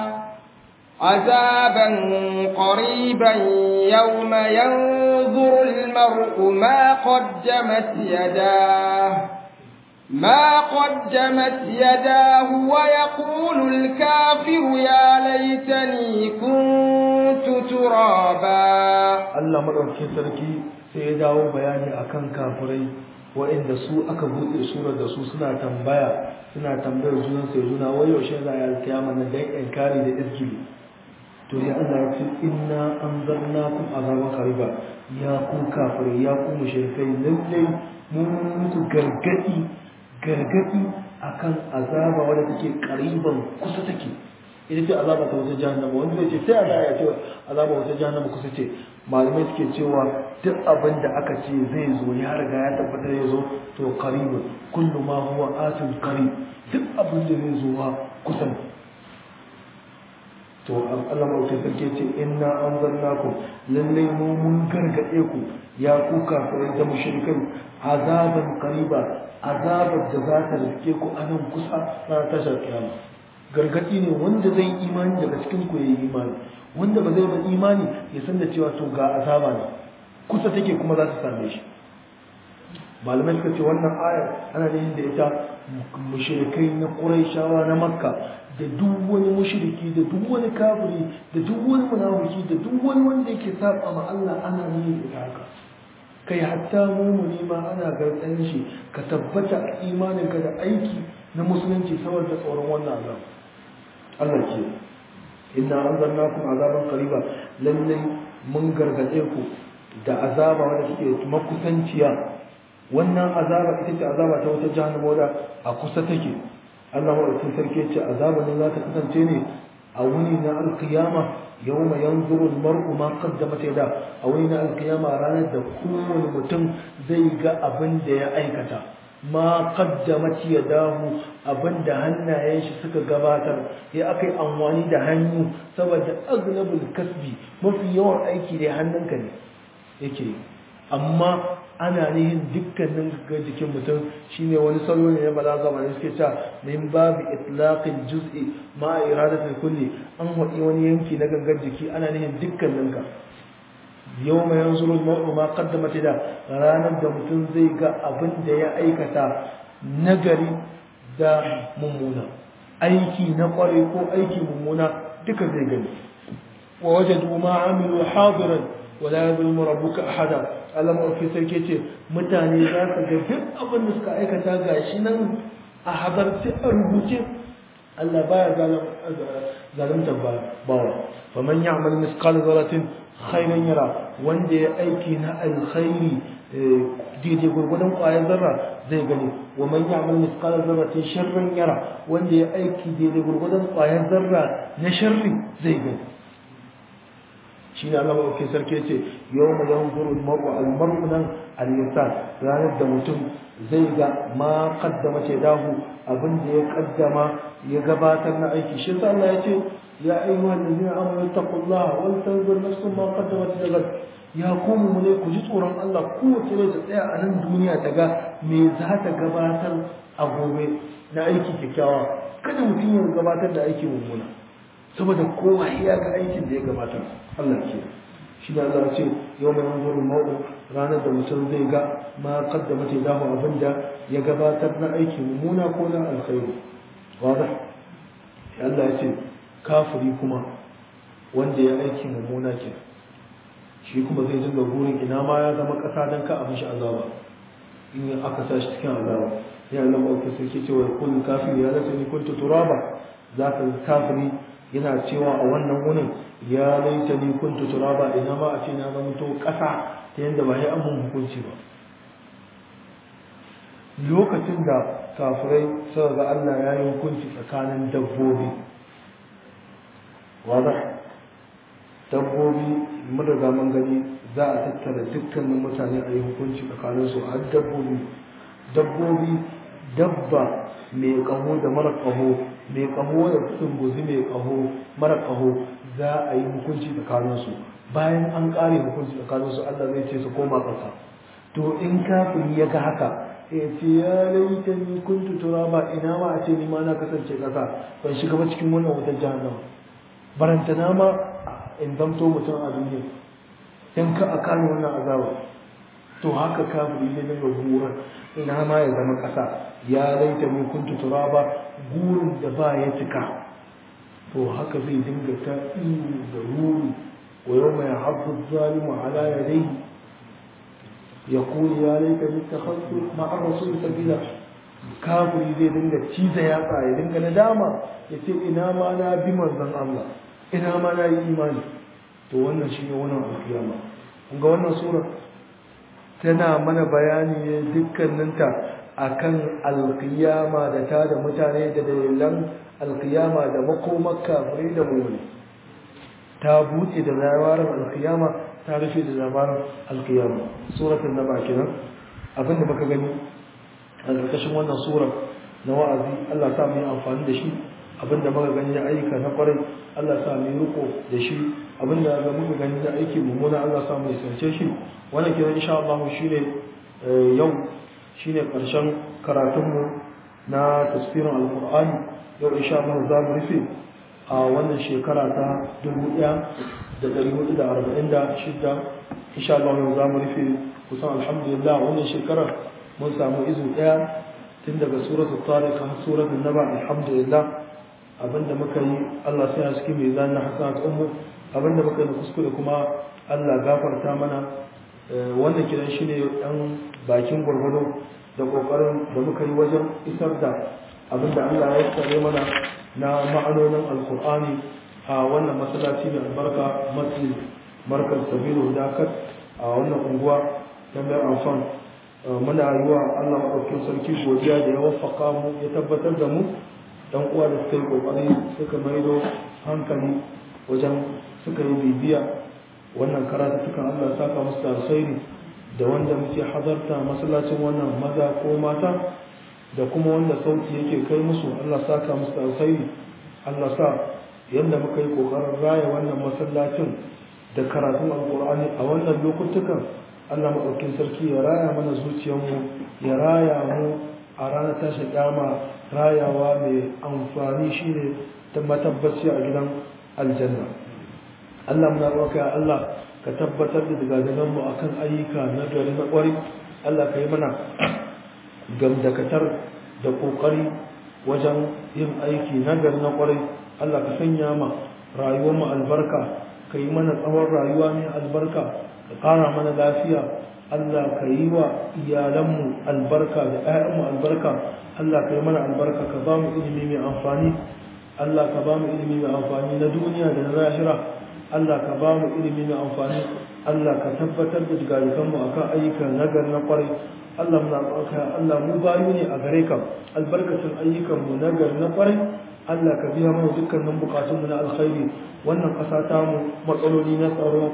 S2: عذابا قريبا يوم ينظر المرء ما قدمت يداه ما قدمت يداه ويقول الكافر يا ليتني كنت ترابا
S1: Allah madaukakin sarki sai ya dawo bayani akan kafirai waɗanda su aka buɗe surar da su suna tambaya suna tambayar junan sai juna wai yaushe za a yi alkiyama na dan inkari da izgili to ya Allah ya ce inna anzarnakum azaban qariba ya ku kafirai ya ku mushrikai lallai mun muku gargadi gargadi akan azaba wadda take qariban kusa take ita ce azaba ta wata jahannama wanda zai ce sai Allah ya ce azaba wata jahannama kusa ce malamai suke cewa duk abin da aka ce zai zo ya riga ya tabbatar ya zo to qaribun kullu ma huwa atin qarib duk abin da zai zo wa kusa ne to Allah mawuce sarki ce inna anzalnakum lallai mu mun gargade ku ya ku kafirai da mushrikai azaban qariba azabar da za ta rike ku a nan kusa na tashar kiyama gargadi ne wanda zai imani daga cikin ku yayi imani wanda ba zai ba imani ya san da cewa to ga azaba ne kusa take kuma za ta same shi malamai suka ce wannan aya ana yin da ita mushrikai na Qurayshawa na Makka da duk wani mushriki da duk wani kafiri da duk wani munafiki da duk wani wanda yake saba ma Allah ana yin da haka kai hatta mumuni ma ana gartsan shi ka tabbata a imaninka da aiki na musulunci saboda tsoron wannan Allah Allah ke inna anzarnakum azaban qariba lalle mun gargade ku da azaba wanda take makusanciya wannan azaba ita ce azaba ta wata jahannama wadda a kusa take Allah madaukakin sarki ya ce azaba ne za ta kasance ne a wuni na alkiyama yawma yanzuru almar'u ma qaddamat yada a wuni na alkiyama ranar da kowane mutum zai ga abin da ya aikata ma qaddamat yadahu abin da hannayen shi suka gabatar ya akai amfani da hannu saboda aglabul kasbi mafi yawan aiki da hannunka ne yake amma ana nihin dukkanin ga jikin mutum shine wani salo ne na balaga ba suke cewa min babu itlaqil juz'i ma iradatul kulli an haɗi wani yanki na gangan jiki ana nihin dukkanin ka yawma yanzuru al-mar'u ma qaddamat da ranar da mutum zai ga abin da ya aikata nagari da mummuna aiki na kware ko aiki mummuna duka zai gani wa wajadu ma amilu hadiran wala yadulmu rabbuka ahada Allah mafi sarki ce mutane za ka ga duk abin da suka aikata gashi nan a hadarci a rubuce Allah baya zalunta bawa faman ya'mal misqal zarratin khairan yara wanda ya aiki na alkhairi daidai gurgudan kwayar zarra zai gani wa man ya'mal misqal zarratin sharran yara wanda ya aiki daidai gurgudan kwayar zarra na sharri zai gani shi ne Allah maɗauki sarki ce yau mu yan zuru maru almaru nan al-insan ranar da mutum zai ga ma kaddama ce dahu abin da ya kaddama ya gabatar na aiki shi sa Allah ya ce ya ayyuhal ladina amanu taqullaha wal tanzur nafsun ma qaddamat ligad ya kuma mu ne ku ji tsoron Allah kowace ne ta tsaya a nan duniya ta ga me za ta gabatar a gobe na aiki kyakkyawa kada mutum ya gabatar da aiki mummuna saboda kowa ya ga aikin da ya gabatar Allah ke shi da Allah ce yau mai hanzuru ma'u ranar da mutum zai ga ma kaddama ta damu abin da ya gabatar na aiki mummuna ko na alkhairu wada Allah ya ce kafiri kuma wanda ya aiki mummuna ke shi kuma zai dinga burin ina ma ya zama ƙasa don ka abin shi azaba in aka sa shi cikin azaba ya Allah ma'auki sarki cewa kullu kafiri ya zata ni kuntu turaba za ka kafiri yana cewa a wannan wunin ya laita ni kuntu turaba ina ma a ce na zama to ƙasa ta yadda ba ya amun hukunci ba lokacin da kafirai suka ga Allah ya yi hukunci tsakanin dabbobi wada dabbobi mun riga mun gani za a tattara dukkanin mutane a yi hukunci tsakanin su har dabbobi dabbobi dabba mai kaho da mara kaho mai kaho da tsumbuzi mai kaho mara kaho za a yi hukunci tsakaninsu bayan an ƙare hukunci tsakaninsu Allah zai ce su koma ƙasa to in kafin ya ga haka ya ce ya laita ni kuntu turaba ina ma a ce ni ma na kasance ƙasa ban shiga ba cikin wannan wutar jahannama barantana ma in zamto mutum a duniya in ka a kano wannan azaba to haka kafiri ne daga gurin ina ma ya zama ƙasa ya laita ni kuntu turaba gurin da ba ya cika to haka zai dinga ta ihu da ruri wa yau mai haɗu zalimu ala ya dai ya kuli ya laita ni ta hasu ma'ar rasu sabila kafiri zai dinga ciza yatsa ya dinga nadama ya ce ina ma na bi manzon Allah ina ma na yi imani to wannan shi ne wannan alkiyama kun ga wannan sura tana mana bayani ne dukkaninta akan alkiyama da ta da mutane da dalilan alkiyama da makomar kafirai da mummuni ta buɗe da labarin alkiyama ta rufe da labarin alkiyama suratul naba kenan abinda muka gani a ƙarƙashin wannan surar na wa'azi Allah sa mu yi amfani da shi abinda muka gani na ayyuka na kwarai Allah sa mu yi riko da shi abinda ga muka gani na aiki mummuna Allah sa mu yi sarce shi wannan kenan insha Allah shine yau shine ƙarshen karatunmu na tafsirin alkur'ani yau insha Allah za mu rufe a wannan shekara ta 1446 insha Allah yau za mu rufe kusan alhamdulillah wannan shekarar mun samu izu daya tun daga suratul tariq har suratul naba alhamdulillah abinda muka yi Allah sai a cikin mizan na hasanat ummu abinda muka yi kuskure kuma Allah gafarta mana wannan kiran shine dan bakin gurgudu da kokarin da muka yi wajen isar da abinda Allah ya tsare mana na ma'anonin alkur'ani a wannan masallaci mai albarka masjid markaz sabilu dakat a wannan unguwa ta mai amfan muna yi wa Allah maɗaukin sarki godiya da ya wafaka mu ya tabbatar da mu dan uwa da suka yi kokari suka maido hankali wajen suka yi bibiya wannan karatu sukan Allah saka musu da alkhairi da wanda muke hadarta masallacin wannan maza ko mata da kuma wanda sauti yake kai musu Allah saka musu da alkhairi Allah sa yadda muka yi kokarin raya wannan masallacin da karatun alkur'ani a wannan lokutukan Allah maɗaukin sarki ya raya mana zuciyarmu ya raya mu a ranar tashi kyama rayawa mai amfani shine ta matabbaci a gidan aljanna Allah muna roƙa ya Allah ka tabbatar da dagadagan mu akan ayyuka na gari na ƙwari Allah ka yi mana gamdakatar da ƙoƙari wajen yin aiki na gari na ƙwari Allah ka sanya ma rayuwar mu albarka ka yi mana tsawon rayuwa mai albarka ka ƙara mana lafiya Allah ka yi wa iyalanmu albarka da 'ya'yanmu albarka Allah ka yi mana albarka ka ba mu ilimi mai amfani Allah ka ba mu ilimi mai amfani na duniya da na lahira Allah ka ba mu ilimi mai amfani Allah ka tabbatar da jigarikanmu akan ayyukan nagar na kwarai Allah muna roƙa Allah mu bayu ne a gare ka albarkacin ayyukanmu nagar na kwarai Allah ka biya mana dukkanin bukatunmu na alkhairi wannan ƙasa ta mu matsaloli na tsaro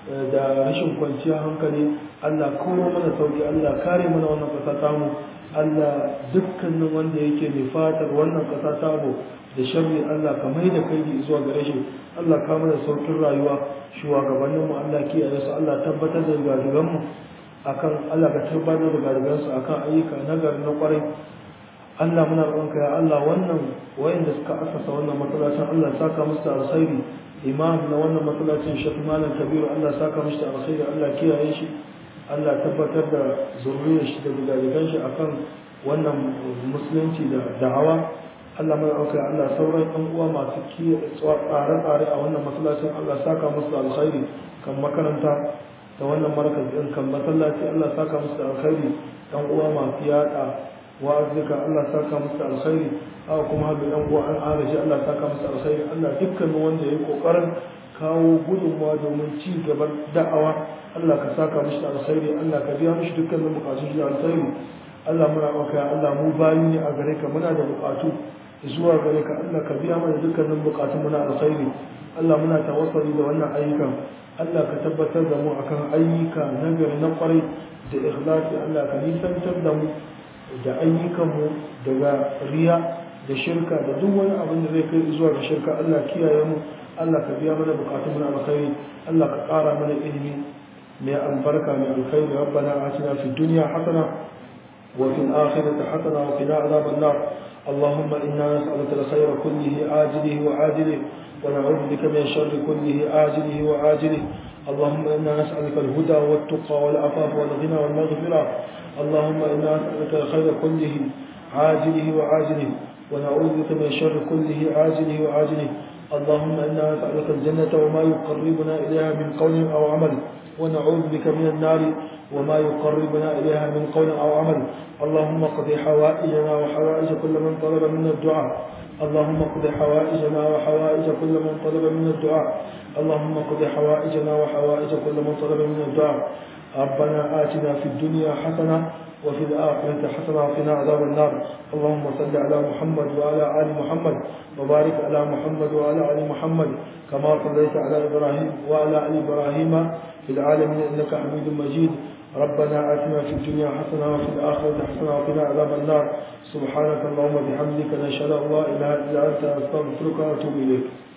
S1: da rashin kwanciyar hankali Allah kowa mana sauki Allah kare mana wannan ƙasa ta mu Allah dukkanin wanda yake mai fatar wannan ƙasa ta mu da sharri Allah ka mai da kai zuwa gare shi Allah ka mana saukin rayuwa shugabannin mu Allah kiyaye su Allah tabbatar da garigan mu akan Allah ka tabbatar da garigan su akan ayyuka na gari na kwarai Allah muna roƙonka ya Allah wannan wayanda suka asasa wannan masallacin Allah saka musu da alkhairi imam na wannan masallacin Sheikh Malam Kabiru Allah saka musu da alkhairi Allah kiyaye shi Allah tabbatar da zuriyar shi da garigan shi akan wannan musulunci da da'awa Allah mai auka Allah sauran ɗan uwa masu tsare-tsare a wannan masallacin Allah saka musu da alkhairi kan makaranta da wannan markaz ɗin kan masallaci Allah saka musu da alkhairi ɗan uwa masu yaɗa wa'azika Allah saka musu da alkhairi haka kuma haɗu ɗan uwa an agaji Allah saka musu da alkhairi Allah dukkanin wanda ya yi ƙoƙarin kawo gudunmawa domin ci gaban da'awa Allah ka saka musu da alkhairi Allah ka biya musu dukkanin buƙatun shi da alkhairi Allah muna auka Allah mu bayu ne a gare ka muna da buƙatu zuwa gare ka Allah ka biya mana dukkanin bukatun mu na alkhairi Allah muna tawassuli da wannan ayyukan Allah ka tabbatar da mu akan ayyuka na gari na kwarai da ikhlasi Allah ka nisantar da mu da ayyukan mu daga riya da shirka da duk wani abin da zai kai zuwa ga shirka Allah kiyaye mu Allah ka biya mana bukatun mu na alkhairi Allah ka ƙara mana ilimi mai albarka mai alkhairi rabbana atina fid dunya hasana وفي الآخرة حسنة وقنا عذاب النار اللهم إنا نسألك الخير كله آجله وعاجله ونعوذ بك من الشر كله آجله وعاجله اللهم إنا نسألك الهدى والتقى والعفاف والغنى والمغفرة اللهم إنا نسألك الخير كله عاجله وعاجله ونعوذ بك من الشر كله آجله وعاجله اللهم إنا نسألك الجنة وما يقربنا إليها من قول أو عمل ونعوذ بك من النار وما يقربنا إليها من قول أو عمل اللهم اقض حوائجنا وحوائج كل من طلب منا الدعاء اللهم اقض حوائجنا وحوائج كل من طلب منا الدعاء اللهم اقض حوائجنا وحوائج كل من طلب منا الدعاء ربنا آتنا في الدنيا حسنة وفي الآخرة حسنة وقنا عذاب النار اللهم صل على محمد وعلى آل محمد وبارك على محمد وعلى آل محمد كما صليت على إبراهيم وعلى آل إبراهيم في العالمين إنك حميد مجيد ربنا آتنا في الدنيا حسنة وفي الآخرة حسنة وقنا عذاب النار سبحانك اللهم وبحمدك نشهد أن لا إله إلا أنت أستغفرك وأتوب إليك